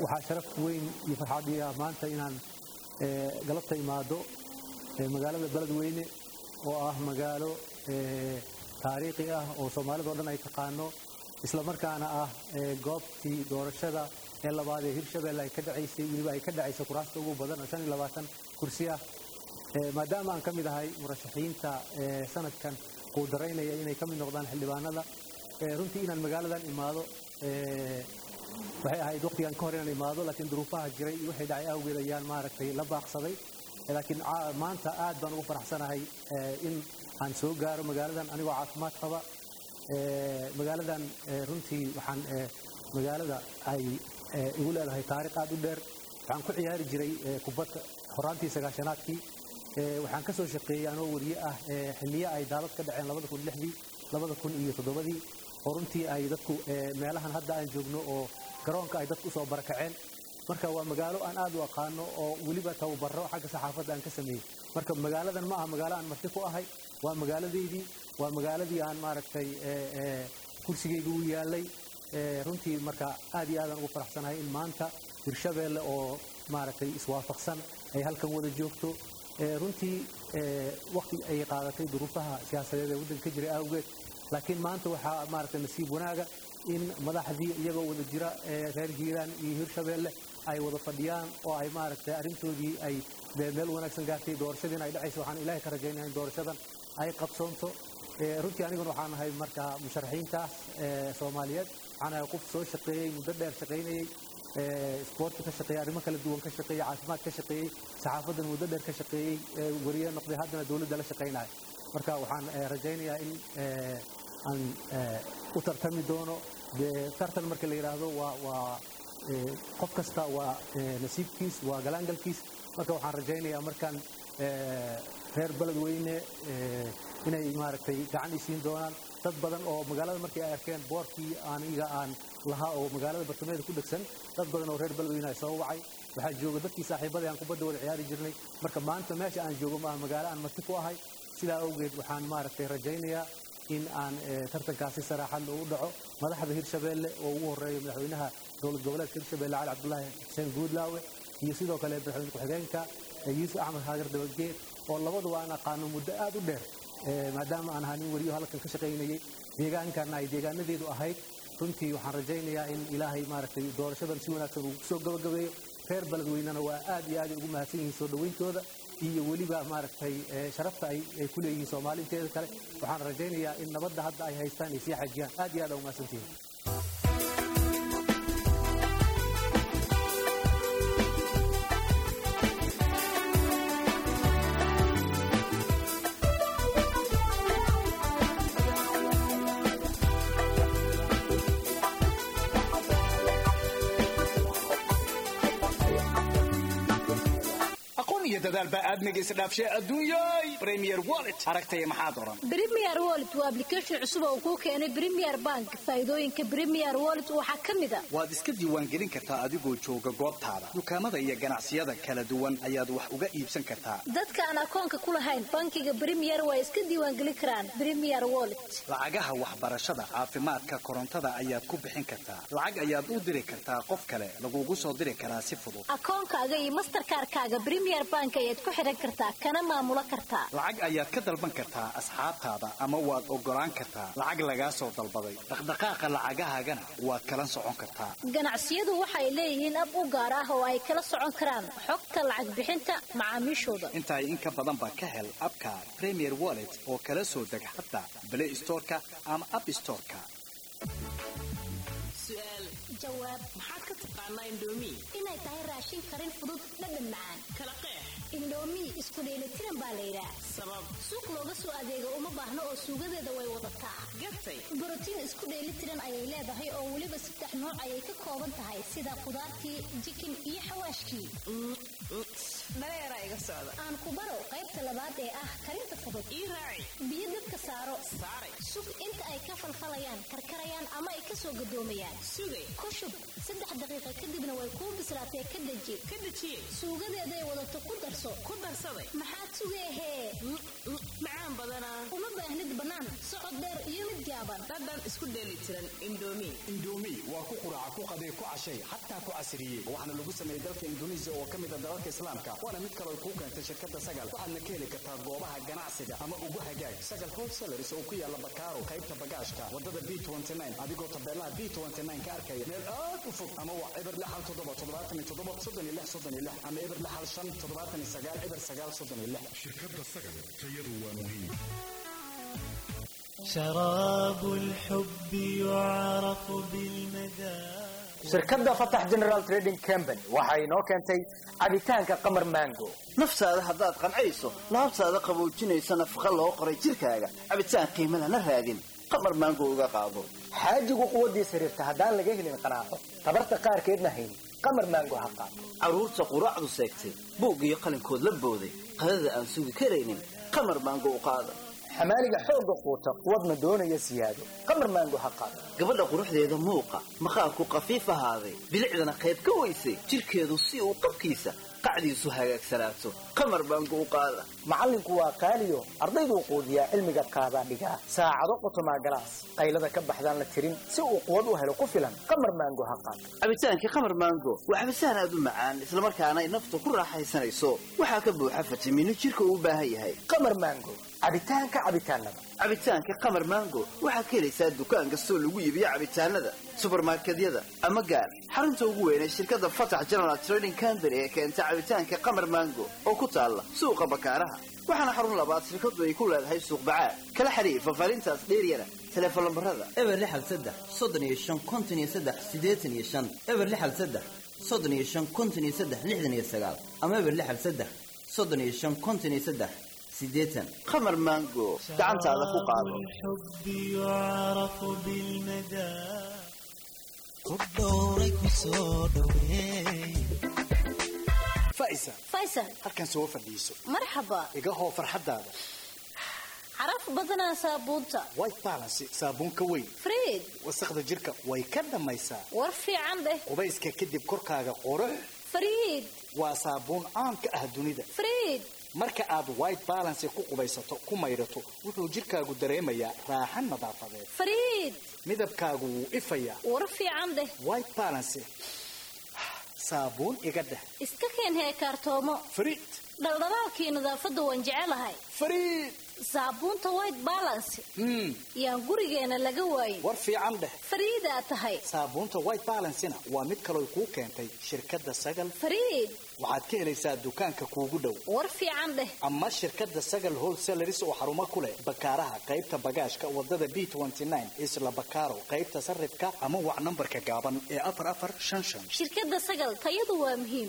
waxaa sharaf weyn iyo farxad ii ah maanta inaan eh, galabta imaado eh, magaalada beledweyne oo ah magaalo eh, taariikhi ah oo soomaalidao dhan ay taqaano isla markaana ah eh, goobtii doorashada ee labaad ee hirshabelle ay ka dhacaysay weliba ay ka dhacaysay kuraasta ugu badan oo shan iyo labaatan kursi ah Eh, maadaama aan ka mid ahay murashaxiinta eh, sanadkan uu daraynaya inay ka mid noqdaan xildhibaanada eh, runtii inaan magaaladan imaado eh, waxay ahayd waqtigan ka hor inaan imaado laakiin duruufaha jiray iyo waxay dhacay awgeed ayaan maaragtay la baaqsaday Eh, laakiin caa- maanta aad baan ugu faraxsanahay eh, in aan soo gaaro magaaladan anigoo caafimaad qaba Eh, magaaladan eh, runtii waxaan eh, magaalada ay eh, igu leedahay taariikh aad u dheer waxaan ku ciyaari jiray eh, kubadda horaantii sagaashanaadkii Eh, waxaan ka soo shaqeeyey anoo wariye ah eh, xilliyo ay daadad ka dhaceen labada kun lixdii labada kun iyo toddobadii oo runtii ay dadku eh, meelahan hadda aan joogno oo garoonka ay dadku usoo barakaceen marka waa magaalo aan aad u aqaano oo weliba tababaro xagga saxaafadda aan ka sameeyey marka magaaladan ma aha magaalo aan marti ku ahay waa magaaladeydii waa magaaladii aan maaragtay eh, eh, kursigeyga u yaalay Eh, runtii marka aad iyo aadaan ugu faraxsanahay in maanta hirshabeelle oo maaragtay iswaafaqsan ay halkan wada joogto Eh, runtii eh, waqti ay qaadatay duruufaha siyaasadeed ee waddanka ka jiray awgeed laakiin maanta waxaa maaragtay nasiib wanaaga in madaxdii iyagoo wada jira eh, reer hiiraan iyo hirshabeelle ay wada fadhiyaan oo ay maaragtay arrintoodii ay dee meel wanaagsan gaartay doorashadiina ay dhacayso waxaan ilaahay ka rajaynaya in doorashadan ay qabsoonto Eh, runtii aniguna waxaan ahay marka musharaxiintaas eh, soomaaliyeed waxaan ahay qof soo shaqeeyey muddo dheer shaqaynayey eh, isboortka ka shaqeeyey arrimo kala duwan ka shaqeeyey caafimaad ka shaqeeyey saxaafaddan muddo dheer ka shaqeeyey eh, wariye noqday haddana dowladda la shaqaynayo marka waxaan eh, rajaynayaa in eh, aan eh, u tartami doono dee tartan marka la yidhaahdo waa waa eh, qof kasta waa eh, nasiibkiis waa galaangalkiis marka waxaan rajaynayaa markaan eh, reer beledweyne eh, inay maaragtay gacan isiin doonaan dad badan oo magaalada markii ay arkeen boorkii aniga aan lahaa oo magaalada bartamaheeda ku dhegsan dad badan oo reer beledweyne ay soo wacay waxaa jooga dadkii saaxiibada aan kubadda wada ciyaari jirnay marka maanta meesha aan joogo maaha magaalo aan marti ku ahay sidaa awgeed waxaan maaragtay rajaynayaa in aan eh, tartankaasi saraaxad u dhaco madaxda hirshabeelle oo ugu horeeya madaxweynaha dowlad goboleedka hirshabeelle cali cabdulaahi xuseen guudlaawe iyo sidoo kale madaxweyne ku-xigeenka eh, yuusuf axmed haagar dabageed oo labaduba aan aqaano muddo aad u dheer Eh, maadaama aan ahaa nin weriyo halkan ka shaqaynayey deegaankan ay deegaanadeedu ahayd runtii waxaan rajaynayaa in ilaahay maaragtay doorashadan si wanaagsan uu kusoo gabagabeeyo reer beledweynena waa aad iyo aad ay ugu mahadsan yihiin soo dhawayntooda iyo weliba maaragtay eh, sharafta ay ay ku leeyihiin soomaaliinteeda kale waxaan rajaynayaa in nabadda hadda ay haystaan ay sii xajiyaan aad iyo aad aa u mahadsantihiin aqoon iyo dadaal baa aadmiga isdhaafshay adduunyay premier wallet aragtaya maxaad oran Premier Wallet waa application cusub oo kuu keenay Premier Bank. Faa'iidooyinka Premier Wallet waxaa ka mid ah waad iska diiwaangelin kartaa adigoo jooga goobtaada dukaamada iyo ganacsiyada kala duwan ayaad wax uga iibsan kartaa dadka aan akoonka ku lahayn bankiga Premier waa iska diiwaangelin karaan Premier Wallet. lacagaha waxbarashada caafimaadka korontada ayaad ku bixin kartaa lacag ayaad u diri kartaa qof kale lagugu soo diri karaa si fudud Akoonkaaga iyo Mastercard-kaaga Premier Bank ayaad ku xiran kartaa kana maamulo kartaa. lacag ayaad ka dalban kartaa asxaabtaada ama waad ogolaan kartaa lacag lagaa soo dalbaday dhaqdhaqaaqa lacagahaagana waad kala socon kartaa Ganacsiyadu waxay leeyihiin ab u gaar ah oo ay kala socon karaan xogta lacag bixinta macaamiishooda. intaay in ka badan baa ka hel abka premier wallet oo kala soo deg xataa play storeka ama app storeka su'aal Jawaab maxaad ka taqaanaa indoomi inay tahay raashin karin fudud dhadhan macaan. kala qeex Indomie isku dheelitiran baa la yidhaah. sabab Suuq looga soo adeego uma baahno oo suugadeeda way wadataa. gatay borotiin isku dheelitiran ayay leedahay oo weliba saddex nooc ayay ka kooban tahay sida khudaartii jikin iyo xawaashkii dhaleera iga socda aan ku baro qaybta labaad ee ah karinta fudud ii raaci biyo dabka saaro saaray sug inta ay ka falfalayaan karkarayaan ama ay ka soo gadoomayaan sugay ku shub saddex daqiiqa kadibna way kuu bislaatee ka deji ka dejiyey suugadeeday wadato ku darso darso ku darsaday maxaad sugeehee macaan badanaa uma baahnid bannaan socod dheer iyo mid gaaban dhadhan isku dheeli tiran indomi indomi waa ku quraaca ku qaday ku cashay xataa ku casiriyey waxaana lagu sameeyey dalka induneisiya oo ka mid a dalalka islaamka waana mid kaloo kuu keentay shirkadda sagal waxaadna ka heli kartaa goobaha ganacsiga ama ugu hagaag sagal wholesalers oo ku yaala bakaaro qaybta bagaashka wadada b adigoo tabeelaha b ka arkaya meel aad u fog ama waa eber lixal toddoba toddobaatan iyo toddoba soddon iyo lix soddon iyo lix ama eber lixal shan toddobaatan iyo sagaal eber sagaal soddon iyo lix shirkadda sagal tayadu waa muhiim شراب الحب يعرف بالمذاق shirkadda fatax general trading company waxa inoo keentay cabitaanka qamar mango naftaada haddaad qancayso laabtaada qaboojinaysa nafaqa loo qoray jirkaaga cabitaan qiimo lana raadin qamar maango uga qaado xaajigu quwaddiisa xiriirta haddaan laga helin qanaaco tabarta qaarkeedna hayn qamar mango ha qaato carruurta quraacdu seegtay buug iyo qalinkood la booday qadada aan sugi karaynin qamar maango u qaada xamaaliga xoogga quuta quwadna doonaya siyaado qamar maango ha qaato gabadha quruxdeeda muuqa maqaarku qafiif ahaaday bilicdana qayb ka weysay jirkeedu si uu qabkiisa qacdiisu hagaagsanaato qamar baangu u qaada macallinku waa qaaliyo ardayduu quudiyaa cilmiga qaadaa dhigaa saacado qotomaa galaas qaylada ka baxdaan la tirin si uu quwad u helo ku filan qamar maango ha qaato cabitaankii qamar maango waa cabitaan aad u macaan islamarkaana ay naftu ku raaxaysanayso waxaa ka buuxa fitamiino jirka uu u baahan yahay qamar maango cabitaanka cabitaanada cabitaanka qamar maango waxaad ka helaysaa dukaan kastoo lagu iibiyo cabitaanada subarmarkedyada ama gaar xarunta ugu weyn ee shirkadda fatax general trading company ee keenta cabitaanka qamar maango oo ku taalla suuqa bakaaraha waxaana xarun labaad shirkadu ay ku leedahay suuq bacaad kala xiriir fafaarintaas dheeryana teleefon lambarada eber lixal saddex soddon iyo shan konton iyo saddex siddeetan iyo shan eber lixal saddex soddon iyo shan konton iyo saddex lixdan iyo sagaal ama eber lixal saddex soddon iyo shan konton iyo saddex sideetan qamar maango gacantaada ku qaado الحب يعرف بالمذاق خد دورك وصدوي faisa faysal halkan soo fadhiiso marxaba iga hoo farxaddaada caraf badanaa saabuunta white balance saabuun ka weyn friid wasaqda jirka way ka dhammaysaa war fiican dheh qubayska kadib korkaaga qurux friid waa saabuun caan ka ah dunida friid marka aad white balance ku qubaysato ku maydhato wuxuu jirkaagu dareemayaa raaxan nadaafadeed friid midabkaagu wuu ifayaa war fiican dheh white balance saabuun iga dheh iska keen heekaartoomo friid dhaldhalaalkii nadaafadda waan jecelahay friid saabuunta white balance yaan gurigeena laga waayin war fiican dheh fariidaa tahay saabuunta white balancena waa mid kaloo kuu keentay shirkadda sagal fariid waxaad ka helaysaa dukaanka kuugu dhow war fiican dheh ama shirkadda sagal wholesaleris oo xarumo ku leh bakaaraha qaybta bagaashka wadada b isla bakaaro qaybta sarrifka ama wac nambarka gaaban ee afar afar shan shan shirkadda sagal tayadu waa muhiim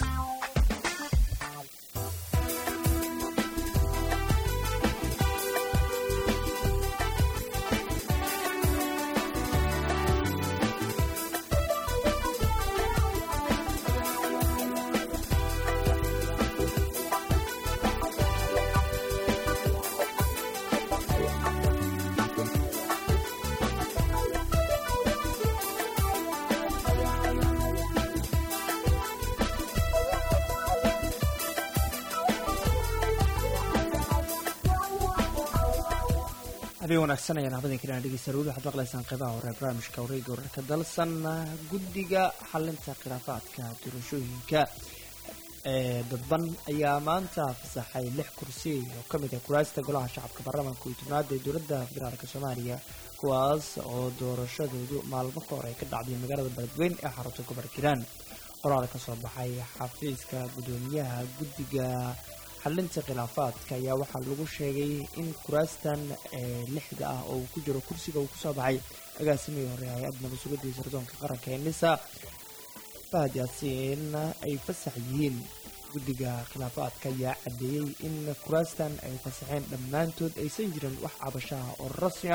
habeen wanaagsan ayaan habadin kalena dhegeysta weli waxaad maqlaysaan qeybaha hore ee barnaamijka wareega wararka dalsan guddiga xalinta khilaafaadka doorashooyinka ee dadban ayaa maanta fasaxay lix kursi oo ka mid ah kuraasta golaha shacabka baarlamaanka iyo tobnaad ee dowladda federaalk soomaaliya kuwaas oo doorashadoodu maalmo ka hor ay ka dhacday magaalada beledweyn ee xarunta gobolka hiiraan qoraal ka soo baxay xafiiska guddoomiyaha guddiga xalinta khilaafaadka ayaa waxaa lagu sheegay in kuraastan ee lixda ah oo uu ku jiro kursiga uu kusoo baxay agaasimihii hore hay-ad nabadsugadii sirdoonka qaranka ee nisa fahad yaasiin ay fasax yihiin guddiga khilaafaadka ayaa caddeeyey in kuraastan ay fasaxeen dhammaantood aysan jirin wax cabashaha oo rasmi ah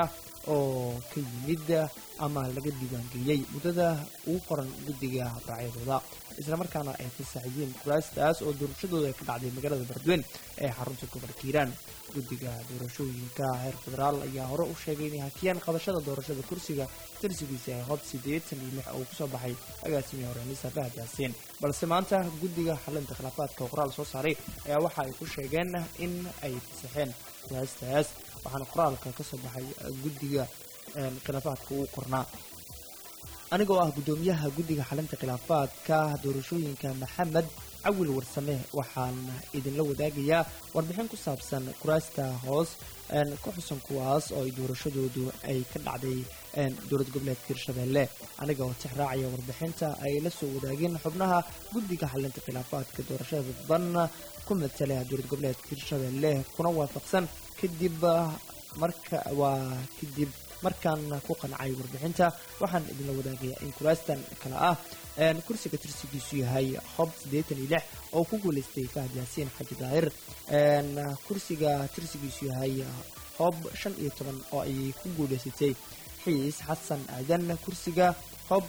oo ka yimid ama laga diiwaangeliyey muddada ugu qoran guddiga habraacyadooda islamarkaana ay fasaxiyeen kuraastaas oo doorashadooda ka dhacday magaalada beledweyne ee xarunta gobolka hiiraan guddiga doorashooyinka heer federaal ayaa hore u sheegay inay hakiyaan qabashada doorashada kursiga tirsigiisa ee hob siddeetan iyo lix oo kusoo baxay agaasimihii hore nisa fahad yaasiin balse maanta guddiga xalinta khilaafaadka oo qoraal soo saaray ayaa waxa ay ku sheegeen in ay fasaxeen kuraastaas waxaana qoraalka ka soo baxay guddiga khilaafaadka uu qornaa anigoo ah guddoomiyaha guddiga xalinta khilaafaadka doorashooyinka maxamed cawil warsame waxaan idinla wadaagayaa warbixin ku saabsan kuraasta hoos ku xusan kuwaas oo ay doorashadoodu ay ka dhacday dowlad goboleedka hirshabeelle aniga oo tix raacaya warbixinta ay la soo wadaageen xubnaha guddiga xalinta khilaafaadka doorashada dadban ku matala dowlad goboleedka hirshabeelle kuna waafaqsan kadib marka waa kadib markaan ku qancay warbixinta waxaan idinla wadaagayaa in kuraastan kale ah kursiga tirsigiisu yahay hob siddeetan iyo lix oo ku guulaystay fahad yaasiin xaji daahir kursiga tirsigiisu yahay hob shan iyo toban oo ay ku guulaysatay xiis xasan aadan kursiga hob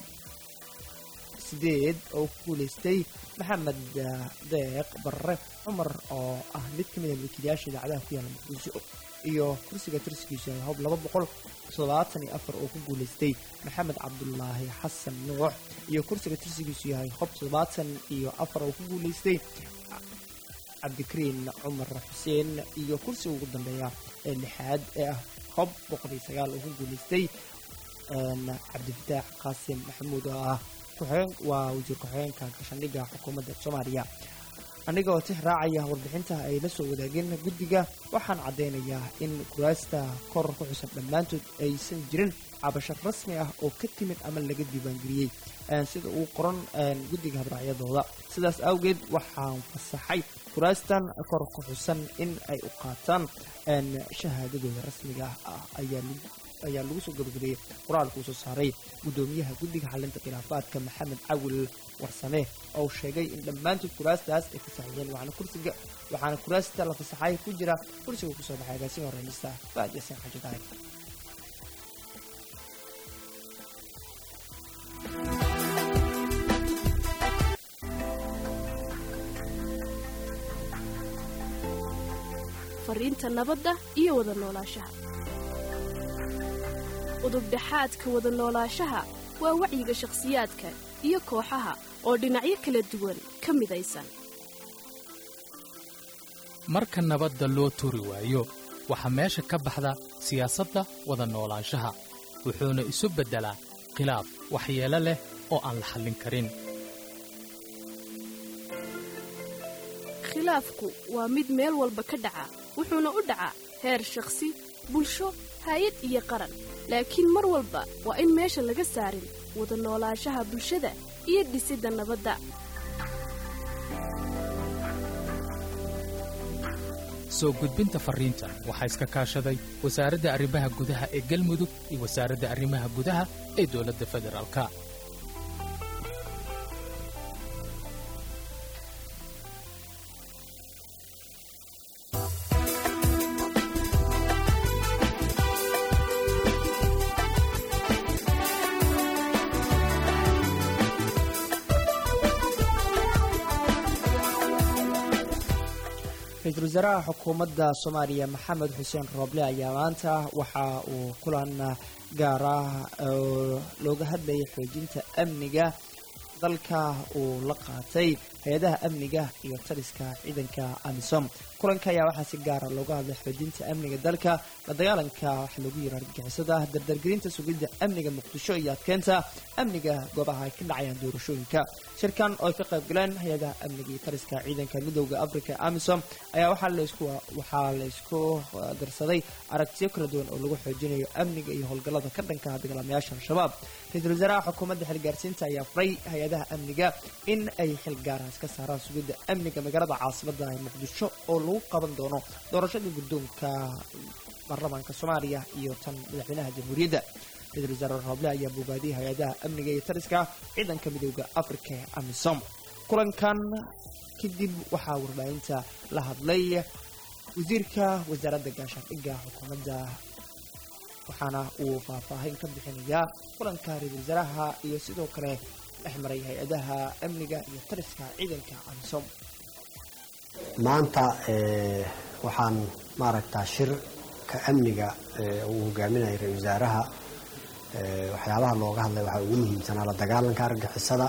sideed oo ku guulaystay maxamed deeq barre cumar oo ah mid ka mid a milkiilayaasha idaacadaha ku yaala muqdisho iyo kursiga tirsigiisu yahay hob laba boqol toddobaatan iyo afar oo ku guulaystay maxamed cabdulaahi xasan nuux iyo kursiga tirsigiisu yahay hob toddobaatan iyo afar oo ku guulaystay cabdikariin cumar xuseen iyo kursiga ugu dambeeya ee lixaad ee ah hob boqol iyo sagaal oo ku guulaystay cabdifataax qaasim maxamuud oo ah kuxeen waa wasiir ku-xigeenka gashandhigga xukuumadda soomaaliya aniga oo tix raacaya warbixinta ay la soo wadaageen guddiga waxaan caddaynayaa in kuraasta kor ku xusan dhammaantood aysan jirin cabasho rasmi ah oo ka timid ama laga diiwaangeliyey sida uu qoran guddiga habraacyadooda sidaas awgeed waxaan fasaxay kuraastan kor ku xusan in ay u qaataan shahaadadooda rasmiga ah ayaa lagu soo gabagabeeyey qoraalkuu soo saaray guddoomiyaha guddiga xalinta khilaafaadka maxamed cawil warsame oo sheegay in dhammaantood kuraastaas ay fasaxiyeen waxaana kursiga waxaana kuraasta la fasaxay ku jira kursiga kusoo baxay agaasima horeynista faad yaasiin xaji daahir fariinta nabadda iyo wada noolaanshaha udubdhaxaadka wada noolaanshaha waa wacyiga shakhsiyaadka iyo kooxaha oo dhinacyo kala duwan ka midaysan marka nabadda loo turi waayo waxaa meesha ka baxda siyaasadda wada noolaanshaha wuxuuna isu beddelaa khilaaf waxyeelo leh oo aan la xallin karin khilaafku waa mid meel walba ka dhaca wuxuuna u dhacaa heer shakhsi bulsho hay-ad iyo qaran laakiin mar walba waa in meesha laga saarin wada noolaanshaha bulshada iyo dhisidda nabadda soo gudbinta farriintan waxaa iska kaashaday wasaaradda arrimaha gudaha ee galmudug iyo wasaaradda arrimaha gudaha ee dowladda federaalka ra-iisul wasaaraha xukuumadda soomaaliya maxamed xuseen rooble ayaa maanta waxa uu kulan gaar ah oo looga hadlayay xoojinta amniga dalka uu la qaatay hay-adaha amniga iyo taliska ciidanka amisom kulanka ayaa waxaa si gaara looga hadlay xoojinta amniga dalka la dagaalanka waxa lagu yira argagixisada dardargelinta sugidda amniga muqdisho iyo adkeynta amniga goobaha ay ka dhacayaan doorashooyinka shirkan oo ay ka qayb galeen hay-adaha amniga iyo taliska ciidanka midowda africa amisom ayaa waxaa laisku waxaa la isku darsaday aragtiyo kala duwan oo lagu xoojinayo amniga iyo howlgallada ka dhanka dagaalamayaasha al-shabaab ra-iisul wasaaraha xukuumadda xilgaarsiinta ayaa furay hay-adaha amniga in ay xil gaaraas ka saaraan sugidda amniga magaalada caasimada ee muqdisho oo lagu qaban doono doorashada guddoonka baarlamaanka soomaaliya iyo tan madaxweynaha jamhuuriyadda ra-isul wasaare rooble ayaa bogaadiyay hay-adaha amniga iyo taliska ciidanka midowda africa ee amisom kulankan kadib waxaa warbaahinta la hadlay wasiirka wasaaradda gaashaandhigga xukuumadda waxaana uu faahfaahin ka bixinayaa kulanka ra-iisul wasaaraha iyo sidoo kale dhex maray hay-adaha amniga iyo taliska ciidanka amisom maanta waxaan maaragtaa shirka amniga uu hogaaminayay ra-isul wasaaraha waxyaabaha looga hadlay waxaa ugu muhiimsanaa la dagaalanka argixisada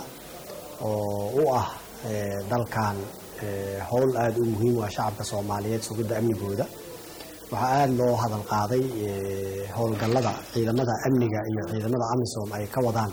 oo u ah dalkan howl aada u muhiim u ah shacabka soomaaliyeed sugidda amnigooda waxaa aada loo hadal qaaday howlgallada ciidamada amniga iyo ciidamada amisom ay ka wadaan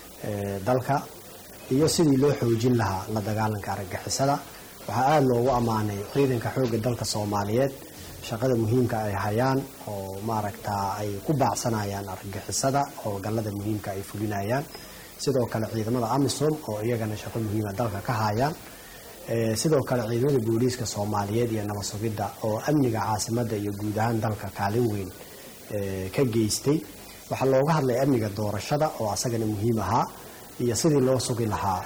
dalka iyo sidii loo xoojin lahaa la dagaalanka argagixisada waxaa aada loogu ammaanay ciidanka xoogga dalka soomaaliyeed shaqada muhiimka ay hayaan oo maaragtaa ay ku baacsanayaan argagixisada howlgallada muhiimka ay fulinayaan sidoo kale ciidamada amisom oo iyagana shaqo muhiima dalka ka hayaan sidoo kale ciidamada booliiska soomaaliyeed iyo nabad sugidda oo amniga caasimadda iyo guud ahaan dalka kaalin weyn ka geystay waxaa looga hadlay amniga doorashada oo asagana muhiim ahaa iyo sidii loo sugi lahaa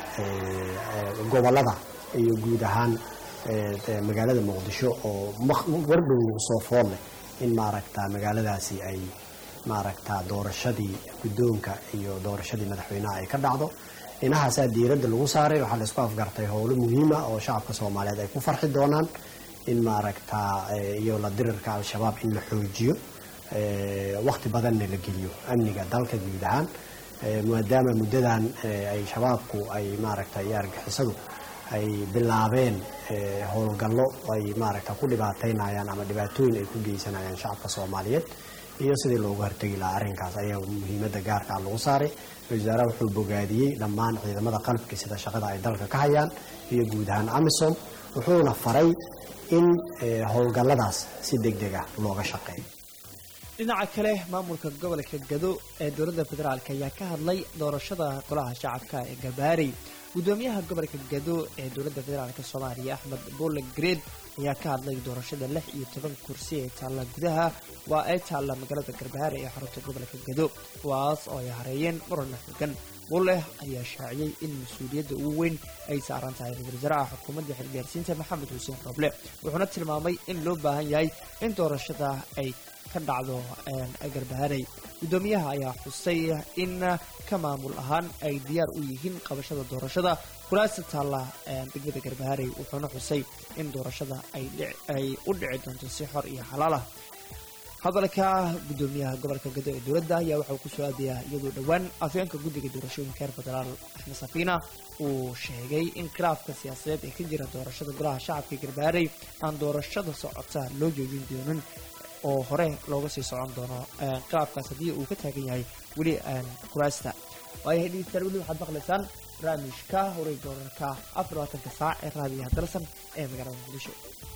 gobolada iyo guud ahaan magaalada muqdisho oo wardhow soo fool leh in maaragta magaaladaasi ay maaragta doorashadii guddoonka iyo doorashadii madaxweynaha ay ka dhacdo inahaasaa diiradda lagu saaray waxaa laisku afgartay howlo muhiima oo shacabka soomaaliyeed ay ku farxi doonaan in maaragta iyo la dirirka al-shabaab in la xoojiyo waqti badanna la geliyo amniga dalka guud ahaan maadaama muddadan ay shabaabku ay maaragta iyo argixisadu ay bilaabeen howlgallo ay maaragta ku dhibaateynayaan ama dhibaatooyin ay ku geysanayaan shacabka soomaaliyeed iyo sidii loogu hortegi lahaa arrinkaas ayaa muhiimadda gaarkaa lagu saaray ra-isul wasaaraha wuxuu bogaadiyey dhammaan ciidamada qalabka sida shaqada ay dalka ka hayaan iyo guud ahaan amisom wuxuuna faray in howlgalladaas si deg deg ah looga shaqeeyo dhinaca kale maamulka gobolka gado ee dowladda federaalk ayaa ka hadlay doorashada golaha shacabka ee gabaarey gudoomiyaha gobolka gado ee dowladda federaalk soomaaliya axmed boole greed ayaa ka hadlay doorashada lix iyo toban kursi ee taalla gudaha waa ay taalla magaalada garbaare ee xarunta gobolka gado kuwaas oo ay hareeyeen muran xogan bulleh ayaa shaaciyey in mas-uuliyadda ugu weyn ay saaran tahay ra-isul wasaaraha xukuumadda xilgaarsiinta maxamed xuseen roble wuxuuna tilmaamay in loo baahan yahay in doorashada ay ka dhacdo garbaharey guddoomiyaha ayaa xusay in ka maamul ahaan ay diyaar u yihiin qabashada doorashada kulaasta taalla degmada garbaharey wuxuuna xusay in doorashada ay u dhici doonto si xor iyo xalaal ah hadalka guddoomiyaha gobolka gado ee dowladda ayaa waxauu ku soo aadayaa iyadoo dhowaan afyeenka guddiga doorashooyinka reer federaal axmed safiina uu sheegay in khilaafka siyaasadeed ee ka jira doorashada golaha shacabka garbaharey aan doorashada socota loo joojin doonin oo hore looga sii socon doono khilaafkaas haddii uu ka taagan yahay weli kuraasta waayahay dhegeystayaal weli waxaad maqlaysaan barnaamijka wareega wararka afar labaatanka saac ee raadiyaha dalsan ee magaalada muqdisho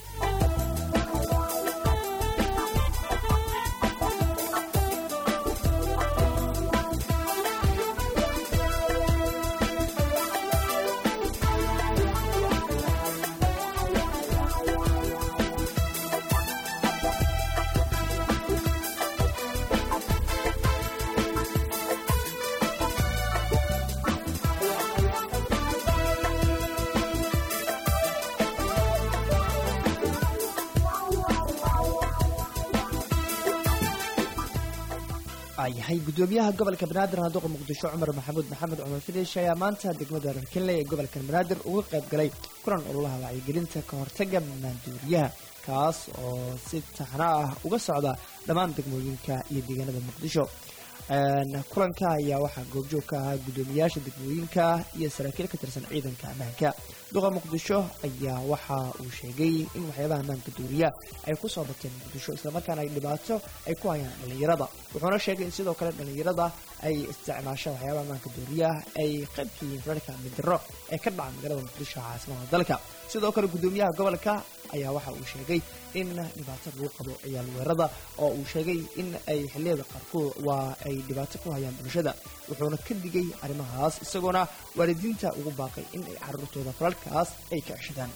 yahay gudoomiyaha gobolka banaadir handuqa muqdisho cumar maxamuud maxamed cumar fidish ayaa maanta degmada rarkinle ee gobolka banaadir uga qayb galay kulan ololaha wacyigelinta ka hortaga maanduuriyaha kaas oo si taxna ah uga socda dhammaan degmooyinka iyo deegaanada muqdisho kulanka ayaa waxaa goobjoog ka ahaa guddoomiyaasha degmooyinka iyo saraakiil ka tirsan ciidanka ammaanka duqa muqdisho ayaa waxa uu sheegay in waxyaabaha ammaanka duuriya ay ku soo bateen muqdisho islamarkaana ay dhibaato ay ku hayaan dhallinyarada wuxuuna sheegay in sidoo kale dhallinyarada ay isticmaasho waxyaabaha ammaanka duuriya ay qayb ka yihiin rarka midiro ee ka dhaca magaalada muqdisho caasimada dalka sidoo kale guddoomiyaha gobolka ayaa waxa uu sheegay in dhibaato lagu qabo ciyaal weerada oo uu sheegay in ay xilliyada qaarkood waa ay dhibaato ku hayaan bulshada wuxuuna ka digay arrimahaas isagoona waalidiinta ugu baaqay in ay carruurtooda falalkaas ay ka ceshadaan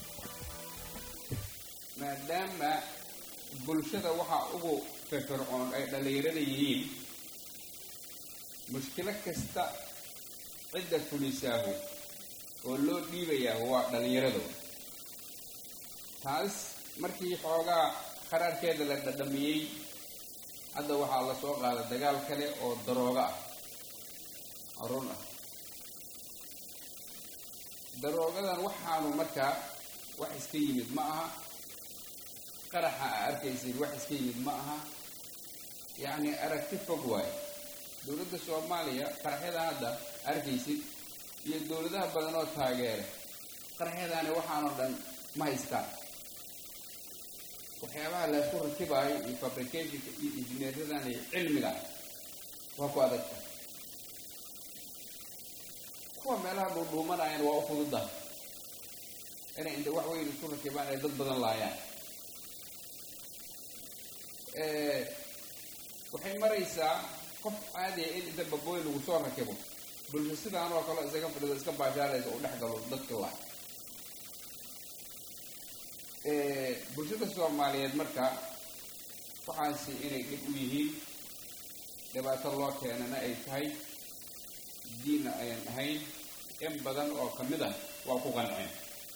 maadaama bulshada waxaa ugu firfircoon ay dhallinyarada yihiin mushkilo kasta cidda fulisaahu oo loo dhiibayaa waa dhallinyaradu taas markii xoogaa qaraarkeeda la dhadhamiyey hadda waxaa la soo qaada dagaal kale oo darooga ah oo run ah daroogadan waxaanu markaa wax iska yimid ma aha qaraxa a arkaysid wax iska yimid ma aha yacni aragti fog waayo dowladda soomaaliya qaraxyadan hadda arkaysid iyo dowladaha badan oo taageera qaraxyadaani waxaanoo dhan ma haystaan waxyaabaha laysku rakibaayo iyo fabricationka iyo injineeradan iyo cilmiga waa ku adagta kuwa meelaha dhuudhuumanayana waa u fududa inay inta wax weyn isku rakibaan ay dad badan laayaan waxay maraysaa qof caadiya in inta babooy lagu soo rakibo bulsho sidaan oo kale isaga fadhido iska baashaalaysa u dhex galo dadka laay bulshada soomaaliyeed marka waxaasi inay dhib u yihiin dhibaato loo keenana ay tahay diinna ayan ahayn in badan oo ka mid ah waa ku qanceen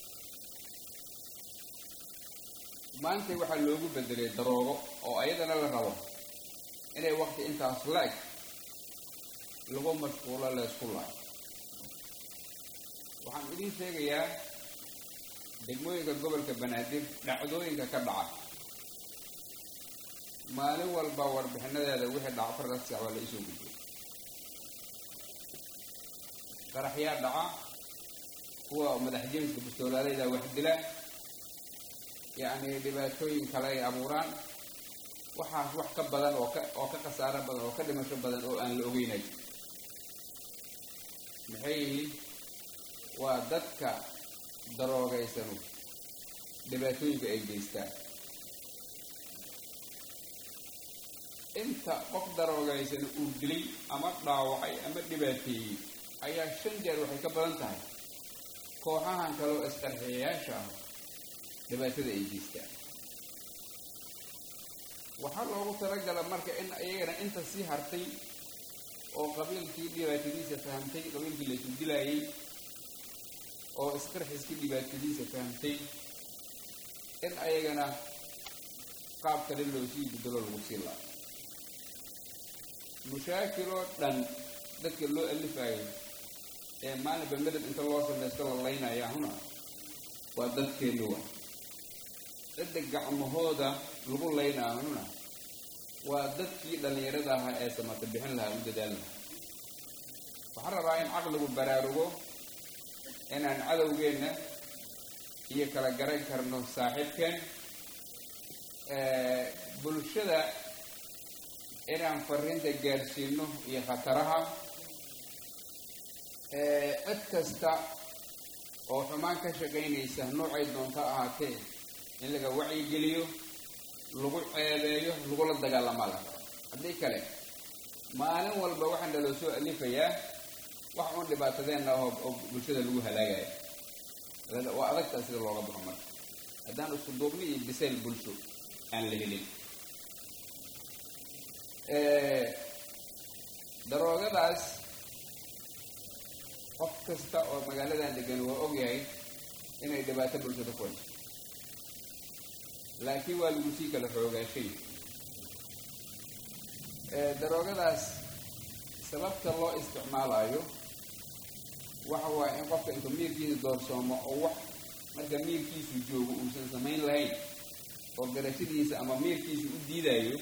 maantay waxaa loogu bedelay daroogo oo ayadana la rabo inay waqti intaas la-eg lagu mashquulo laysku laayo waxaan idiin sheegayaa degmooyinka gobolka banaadir dhacdooyinka ka dhaca maalin walba warbixinadeeda wixii dhaca fardas sax waa la isoo gudbay qaraxyaa dhaca kuwa madax jemiska bustoolaaleyda wax dila yacni dhibaatooyin kale ay abuuraan waxaas wax ka badan oo ka oo ka khasaaro badan oo ka dhimasho badan oo aan la ogeynay maxay yihiin waa dadka daroogaysanu dhibaatooyinka ay geystaan inta qof daroogaysanu uu dilay ama dhaawacay ama dhibaateeyey ayaa shan jeer waxay ka badan tahay kooxahan kale oo isqarxiyayaasha ah dhibaatada ay geystaan waxaa loogu talagala marka in iyagana inta sii hartay oo qabiilkii dhibaatadiisa fahamtay qabiilkii laysu dilaayay oo isqarxiskii dhibaatadiisa fahamtay in ayagana qaab kale loo sii bedelo lagu sii laa mushaakiloo dhan dadka loo alifayo ee maalinba medab inta loo samaysto la laynaya huna waa dadkeenu wa cidda gacmahooda lagu laynaa huna waa dadkii dhallinyarada ahaa ee samata bixin lahaa u dadaali lahaa waxaan rabaa in caqligu baraarugo inaan cadowgeenna iyo kala garan karno saaxiibkeen bulshada inaan fariinta gaarsiino iyo khataraha cid kasta oo xumaan ka shaqaynaysa noocay doonto ahaatee in laga wacyigeliyo lagu ceebeeyo lagula dagaalamaa la rabo haddii kale maalin walba waxaa naloo soo alifayaa wax uun dhibaatadeenna oo oo bulshada lagu halaagayo waa adagtaa sida looga baxo marka haddaan isku duubni iyo bisayl bulsho aan la helin daroogadaas qof kasta oo magaaladan degan waa ogyahay inay dhibaato bulshada ku hayso laakiin waa lagu sii kala xoogaashay daroogadaas sababta loo isticmaalayo waxa waaye in qofka intuu miirkiisa doorsoomo oo wax marka miirkiisu joogo uusan samayn lahayn oo garashadiisa ama miirkiisa u diidayo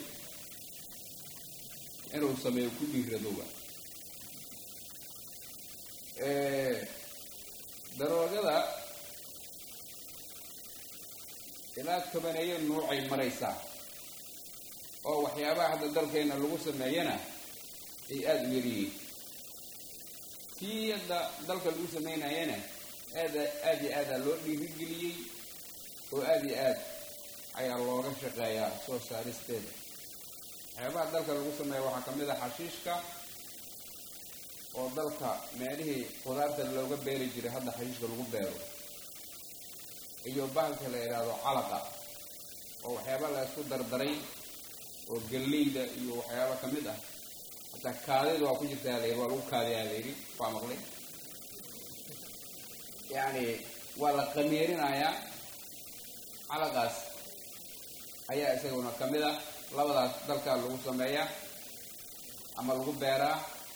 inuu sameeyo ku dhiiradoba daroogada ilaa tobaneeyo nuucay maraysaa oo waxyaabaha hadda dalkeena lagu sameeyana ay aada u yaryihiin tii hadda dalka lagu samaynayana aada aada iyo aada loo dhiirigeliyey oo aada iyo aad ayaa looga shaqeeyaa soo saaristeeda waxyaabaha dalka lagu sameeya waxaa ka mid a xashiishka oo dalka meelihii qudaarta looga beeri jiray hadda xashiishka lagu beero iyo bahalka la yidhaahdo calaqa oo waxyaaba la isku dardaray oo galleyda iyo waxyaaba ka mid ah hataa kaadida waa ku jirtaa layidhi waa lagu kaadiyaa layidhi waa maqlay yacni waa la qamiirinayaa calaqaas ayaa isaguna ka mid ah labadaas dalka lagu sameeyaa ama lagu beeraa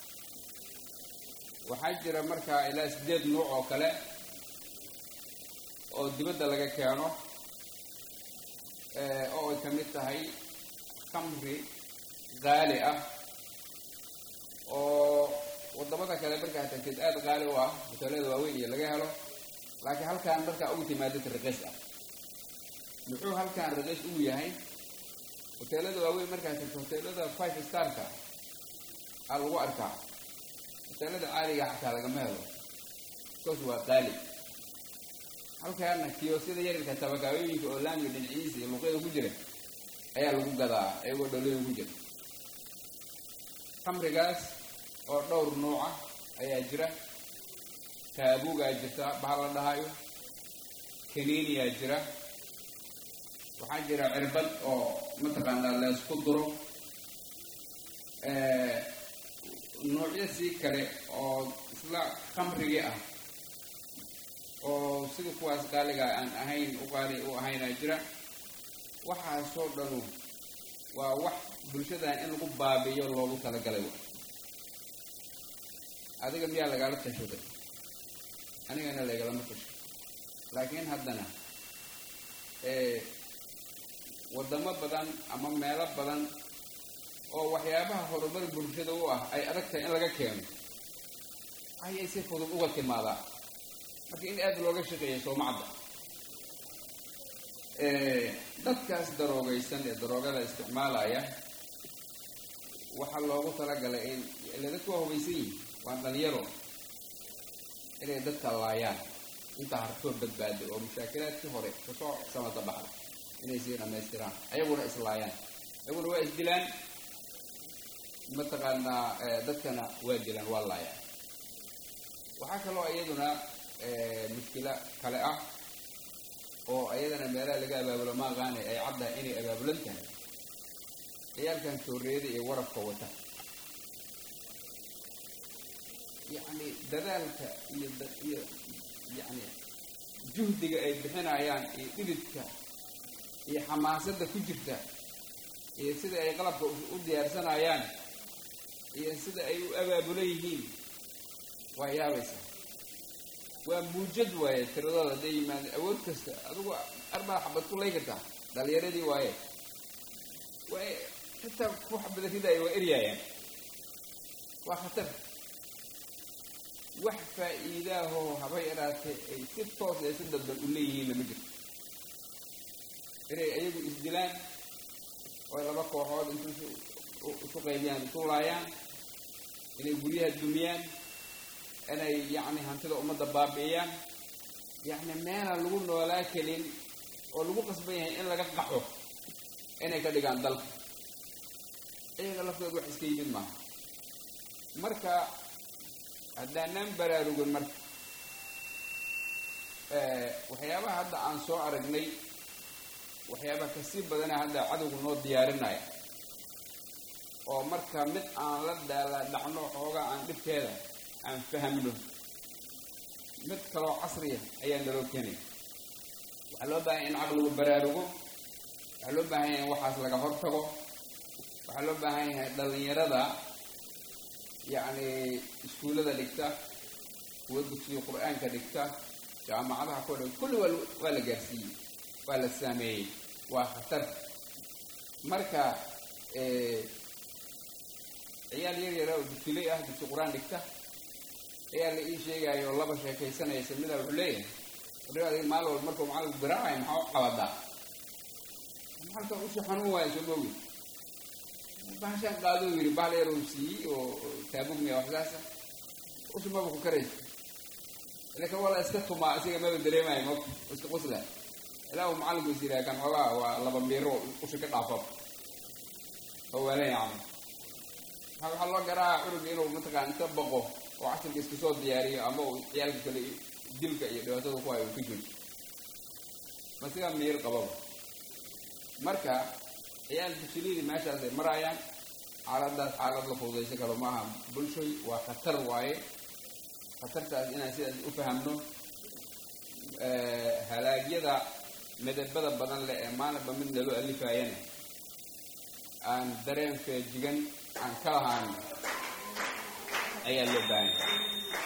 waxaa jira markaa ilaa sideed nuuc oo kale oo dibadda laga keeno oo ay ka mid tahay khamri qaali ah oo waddamada kale markaa tagteed aada qaali u ah hoteelada waaweyn iyo laga helo laakiin halkaan markaa ugu timaadid raqiis ah muxuu halkaan raqiis ugu yahay hoteelada waaweyn markaa tagto hoteelada five starka aa lagu arkaa hoteelada caaliga xataa lagama helo bikoos waa qaali halkaana kiyoosyada yaryarka tabakaayooyinka oo laamiga dhinaciisa iyo luuqyada ku jira ayaa lagu gadaa iyagoo dholooyin ku jira khamrigaas oo dhowr nuuca ayaa jira taabugaa jirta bahal la dhahayo kaniiniyaa jira waxaa jira cirbad oo mataqaanaa laysku duro nuucyo sii kale oo isla khamrigii ah oo sida kuwaas qaaliga aan ahayn u qaali u ahaynaa jira waxaasoo dhanu waa wax bulshadan in lagu baabiyo loogu talagalay wa adiga miyaa lagaala tashaday anigana lagalama tasho laakiin haddana waddamo badan ama meelo badan oo waxyaabaha horumar bulshada u ah ay adag tahay in laga keeno ayay si fudud uga timaadaa marka in aada looga shaqeeya soomacadda dadkaas daroogaysan ee daroogada isticmaalaya waxaa loogu talagalay in ila dadku waa hubaysan yihin waa dhalinyaro inay dadka laayaan intaa hartoo badbaado oo mushaakilaadkii hore kasoo samata baxda inay sii dhamaystiraan ayaguna islaayaan ayaguna waa isdilaan mataqaanaa dadkana waa dilaan waa laayaan waxaa kaloo iyaduna mushkilo kale ah oo iyadana meelaha laga abaabulo ma aqaanay ay caddahay inay abaabulan tahay ciyaalkan sooreeda iyo warabka wata yacni dadaalka iyo iyo yacni juhdiga ay bixinayaan iyo dhididka iyo xamaasadda ku jirta iyo sida ay qalabka u diyaarsanayaan iyo sida ay u abaabulan yihiin waa yaabaysa waa muujad waaye tiradooda hadday yimaadeen awood kasta adigu arbaa xabad ku lay kartaa dhalinyaradii waaye waa xitaa ku xabada ridaaya waa eryaayaan waa khatar wax faa'iidaahoo haba yaraatee ay si toos ee si dadban u leeyihiin lama jirto inay iyagu isdilaan oo laba kooxood intu isu qaybiyaan isu laayaan inay guryaha dumiyaan inay yacni hantida ummadda baabi'iyaan yacni meelaan lagu noolaa kelin oo lagu qasban yahay in laga qaxo inay ka dhigaan dalka iyaga laftooda wax iska yimid maaha marka haddaanaan baraarugin marka waxyaabaha hadda aan soo aragnay waxyaabaha kasii badana hadda cadowga noo diyaarinaya oo marka mid aan la daala dhacno xoogaa aan dhibteeda aan fahamno mid kaloo casriya ayaa naloo keenaya waxaa loo baahanya in caqligu baraarugo waxaa loo baahan yahay in waxaas laga hortago waxaa loo baahan yahay dhalinyarada yacni iskuullada dhigta kuwa dugsiga qur-aanka dhigta jaamacadaha ku dhig kulli waa waa la gaarsiiyey waa la saameeyey waa khatar marka ciyaal yar yara oo dugsiley ah dugsi qur-aan dhigta ayaa la ii sheegaayo laba sheekaysanaysa midaa wuxuu leeyahay wadhigaadi maalin walba markuu macalinku garaacayo maxaa u qabadaa macalka usha xanuun waayo soo moogi bahashaan qaaduu yidhi bahal yar uu siiyey oo taabugmiya waxsaasa usha maba ku karaysa laakiin waa la iska tumaa isaga maba dareemayo ma iska qusla ilaa uu macalinku is yidhaha kan xoogaa waa laba miiro usha ka dhaafo oo waalan yacni waxaa loo garaaca cunuga inuu mataqaan inta baqo oo casirka iska soo diyaariyo ama uu ciyaalka kale dilka iyo dhibaatada ku hayo uu ka joogo ma sigaa miir qababa marka ciyaal dugsilidii meeshaas ay maraayaan xaaladaas xaalad la fududaysan karo maaha bulshoy waa khatar waaye khatartaas inaan sidaas u fahamno halaagyada midabada badan leh ee maalinba mid naloo alifaayana aan dareen feejigan aan ka lahaan ayaa loo baahan yahay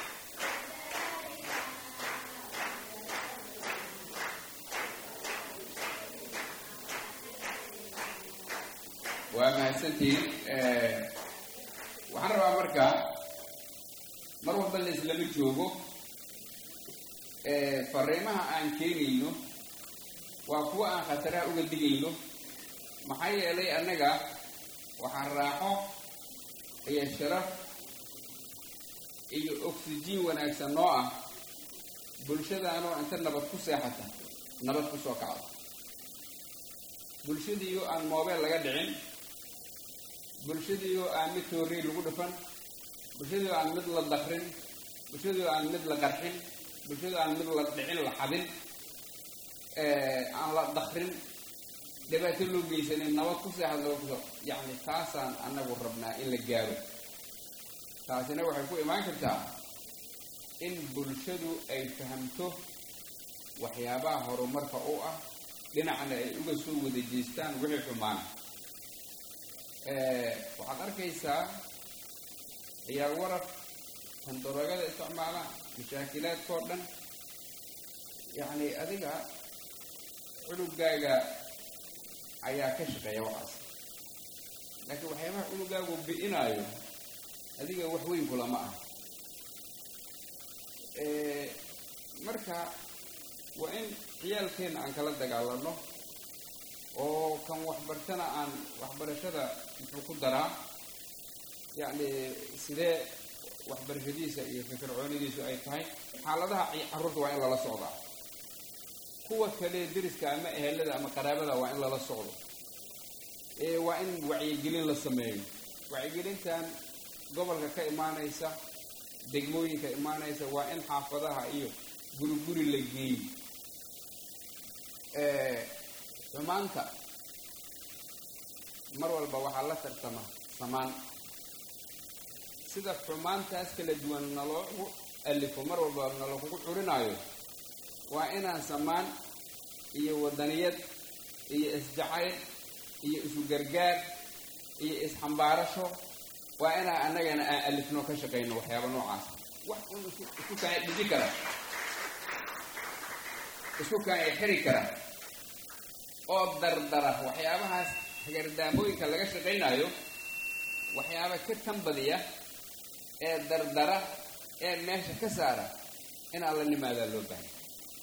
waa mahadsantihiin waxaan rabaa marka mar walba la islama joogo fariimaha aan keenayno waa kuwa aan khataraha uga digayno maxaa yeelay annaga waxaan raaxo iyo sharaf iyo oksijiin wanaagsan noo ah bulshadaanoo inta nabad ku seexata nabad ku soo kacda bulshadiiyo aan moobeel laga dhicin bulshadiioo aan mid toorey lagu dhufan bulshadiioo aan mid la dakrin bulshadiioo aan mid la qarxin bulshadiioo aan mid la dhicin la xadin aan la dakrin dhibaato loo geysanin nabad ku seexad nabad kusoo yacni taasaan annagu rabnaa in la gaaro taasina waxay ku imaan kartaa in bulshadu ay fahamto waxyaabaha horumarka u ah dhinacna ay uga soo wada jeestaan wixii xumaana waxaad arkaysaa ciyaar waraf tandarogada isticmaala mashaakilaadkao dhan yacni adiga cunugaaga ayaa ka shaqeeya waxaas laakiin waxyaabaha cunugaagu bi'inaayo adiga wax weyn kulama ah marka waa in ciyaalkeenna aan kala dagaalano oo kan waxbartana aan waxbarashada muxuu ku daraa yacni sidee waxbarashadiisa iyo firfircoonidiisu ay tahay xaaladaha carruurta waa in lala socdaa kuwa kale deriska ama ehelada ama qaraabada waa in lala socdo waa in wacyigelin la sameeyo wacyigelintan gobolka ka imaanaysa degmooyinka imaanaysa waa in xaafadaha iyo guri guri la geeyo xumaanta mar walba waxaa la tartama samaan sida xumaantaas kala duwan naloogu alifo mar walba nalakugu curinaayo waa inaan samaan iyo wadaniyad iyo isjacayl iyo isu gargaar iyo isxambaarasho waa inaan annagana aan alifno ka shaqayno waxyaaba noocaas wax un isku kaan dhiji kara isku kaan xiri kara oo dardara waxyaabahaas hagardaamooyinka laga shaqaynayo waxyaaba ka tanbadiya ee dardara ee meesha ka saara inaan la nimaadaa loo baahanya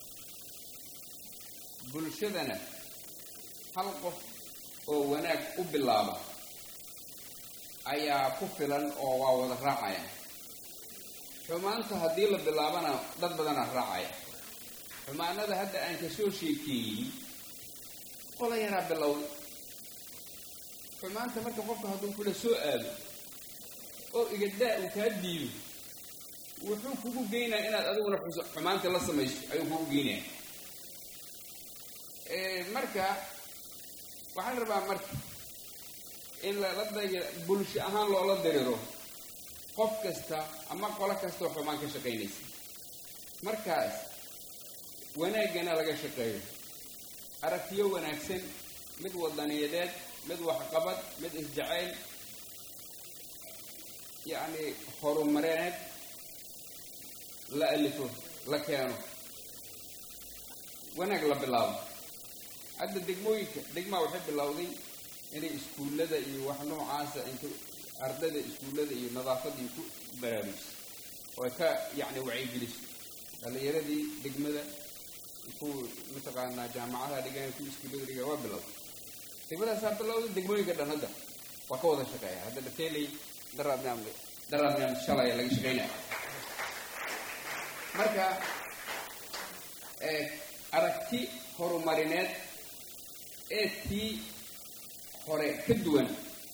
bulshadana hal qof oo wanaag u bilaaba ayaa ku filan oo waa wada raacaya xumaanta haddii la bilaabana dad badanaa raacaya xumaanada hadda aan kasoo sheekeeyey qola yaraa bilowda xumaanta marka qofka hadduu kula soo aado oo igadaa uu kaa diido wuxuu kugu geynaya inaad adiguna xumaanta la samayso ayuu kugu geynaya marka waxaan rabaa marka in lala daga bulsho ahaan loola diriro qof kasta ama qolo kastaoo xumaan ka shaqaynaysa markaas wanaaggana laga shaqeeyo aragtiyo wanaagsan mid wadaniyadeed mid waxqabad mid isjacayl yacni horumareed la alifo la keeno wanaag la bilaabo hadda degmooyinka degmaa waxay bilowday inay iskuullada iyo wax noocaasa inta ardayda iskuullada iyo nadaafadda iyo ku baraarujiso oo ay ka yacni wacyigeliso dhallinyaradii degmada ku mataqaanaa jaamacadaha dhigan ku iskuullada dhigan waa bilowday degmadaasaa bilowday degmooyinka dhan hadda waa ka wada shaqeeya hadda dhateeley daraadnaam daraadnaam shalay laga shaqeynaya marka aragti horumarineed ee tii hore ka duwan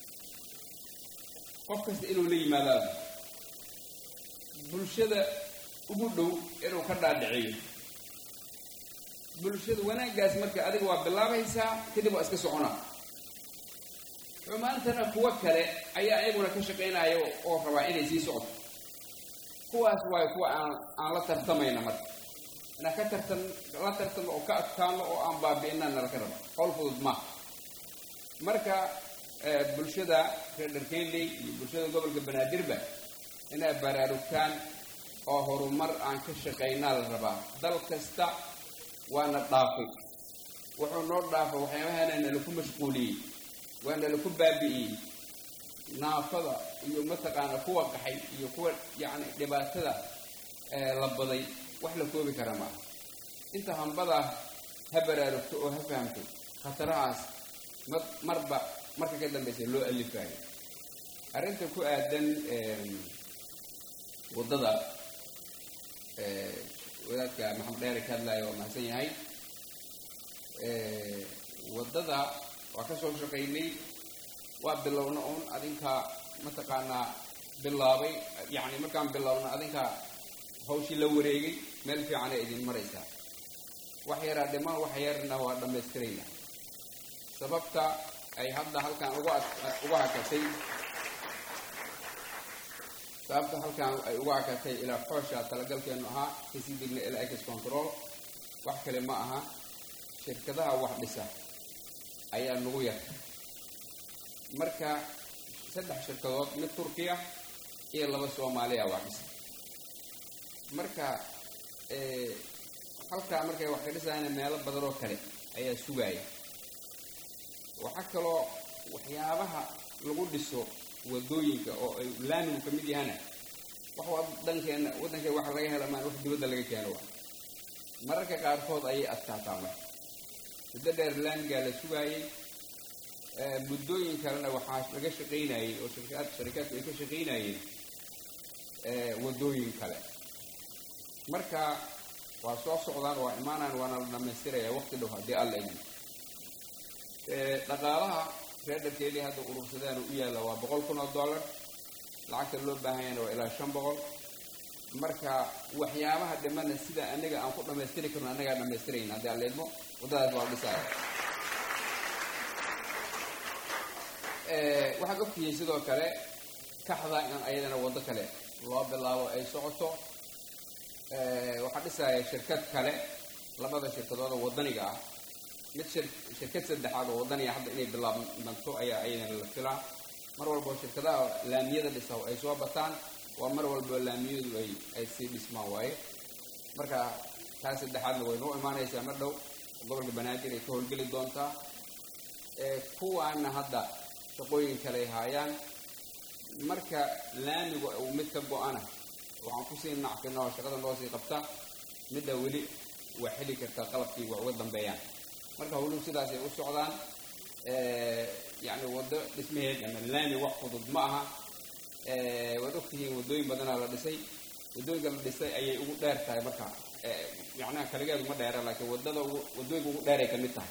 qof kasta inuu la yimaadaado bulshada ugu dhow inuu ka dhaadhiciyo bulshada wanaaggaas marka adiga waa bilaabaysaa kadib waa iska soconaa xumaantana kuwo kale ayaa iyaguna ka shaqaynaya oo rabaa inay sii socoto kuwaas waayo kuwa aan aan la tartamayna marka inaan ka tartan la tartamo oo ka adkaano oo aan baabi'ina nala ka raba howl fudud maaha marka bulshada reer dharkeynley iyo bulshada gobolka banaadirba inay baraarugtaan oo horumar aan ka shaqaynaa la rabaa dal kasta waana dhaafay wuxuu noo dhaafay waxyaabahana nalaku mashquuliyey waa nalaku baabi'iyey naafada iyo mataqaana kuwa qaxay iyo kuwa yacni dhibaatada la baday wax la koobi kara maaha inta hambada ha baraarugto oo ha fahamto khatarahaas ma marba marka ka dambaysa loo alifayo arrinta ku aadan waddada wadaadka maxamed dheere ka hadlaayo waa mahadsan yahay waddada waa ka soo shaqaynay waa bilowna uun adinka mataqaanaa bilaabay yacni markaan bilowna adinka hawshii la wareegay meel fiicanay idin maraysaa wax yaraa dhiman wax yarna waa dhammaystirayna sababta ay hadda halkan uga uga hakatay sababta halkan ay uga hakatay ilaa xoosha talagalkeenu ahaa kasii degna ilaa ex control wax kale ma aha shirkadaha wax dhisa ayaa nagu yar marka saddex shirkadood mid turkiya iyo laba soomaaliya wax dhisa marka halkaa markay wax ka dhisayana meelo badan oo kale ayaa sugaaya waxaa kaloo waxyaabaha lagu dhiso wadooyinka oo ay laamigu ka mid yahana wax wadankeena waddankeena waxa laga hela maan wax dibadda laga keeno waa mararka qaarkood ayay adkaataa marka muddo dheer laamigaa la sugaayey muddooyin kalena waxaa laga shaqaynayey oo shirkaad sharikaadku ay ka shaqaynayeen wadooyin kale marka waa soo socdaan waa imaanaan waana la dhamaystiraya waqti dhow haddii alla idin dhaqaalaha reer dharkeelii hadda urursadaan u yaalla waa boqol kun oo dollar lacagta loo baahanyana waa ilaa shan boqol marka waxyaabaha dhimana sida anaga aan ku dhammaystiri karno annagaa dhammaystirayna haddii alla idmo waddadaas waa dhisaaya waxaad ogtihiin sidoo kale kaxda in ayadana waddo kale loo bilaabo ay socoto waxaa dhisaya shirkad kale labada shirkadooda waddaniga ah mid shirkad saddexaad oo waddaniga hadda inay bilaabanto ayaa ayadana la filaa mar walboo shirkadaha laamiyada dhisa ay soo bataan waa mar walboo laamiyadu ay ay sii dhismaan waaye marka taa saddexaadna way noo imaanaysaa mar dhow gobolka banaadir ay ka howlgeli doontaa kuwaana hadda shaqooyin kale ay haayaan marka laamigu uu mid ka go-ana waxaan kusii nacfina oo shaqada noo sii qabta midda weli waa xeli kartaa qalabkii waa uga dambeeyaan marka howluhu sidaasay u socdaan yacni waddo dhismaheed ama laami wax fudud ma aha waad ogtihiin waddooyin badanaa la dhisay waddooyinka la dhisay ayay ugu dheer tahay marka macnaha kaligeedu ma dheera laakiin waddada waddooyinka ugu dheeray ka mid tahay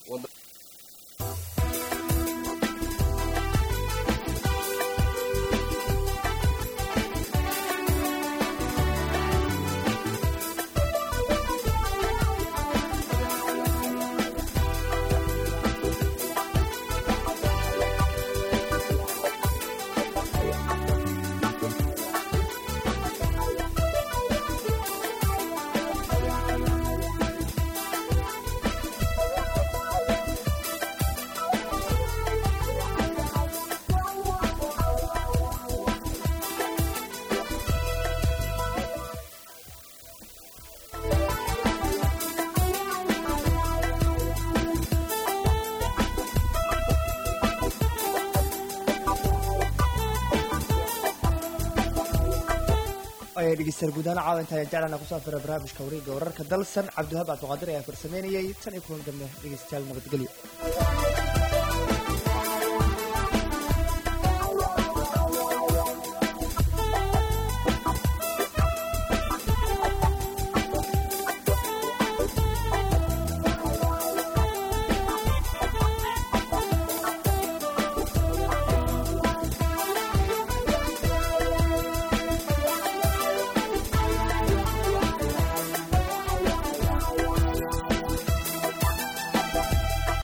ayaa dhegeystayaal guudahaan caawinta ayaa jeclana kusoo fira barnaamijka wareegga wararka dalsan cabdiwahab cabdiqaadir ayaa farsameynayay tan iyo kulan dambe dhegeystayaal nabadgelyo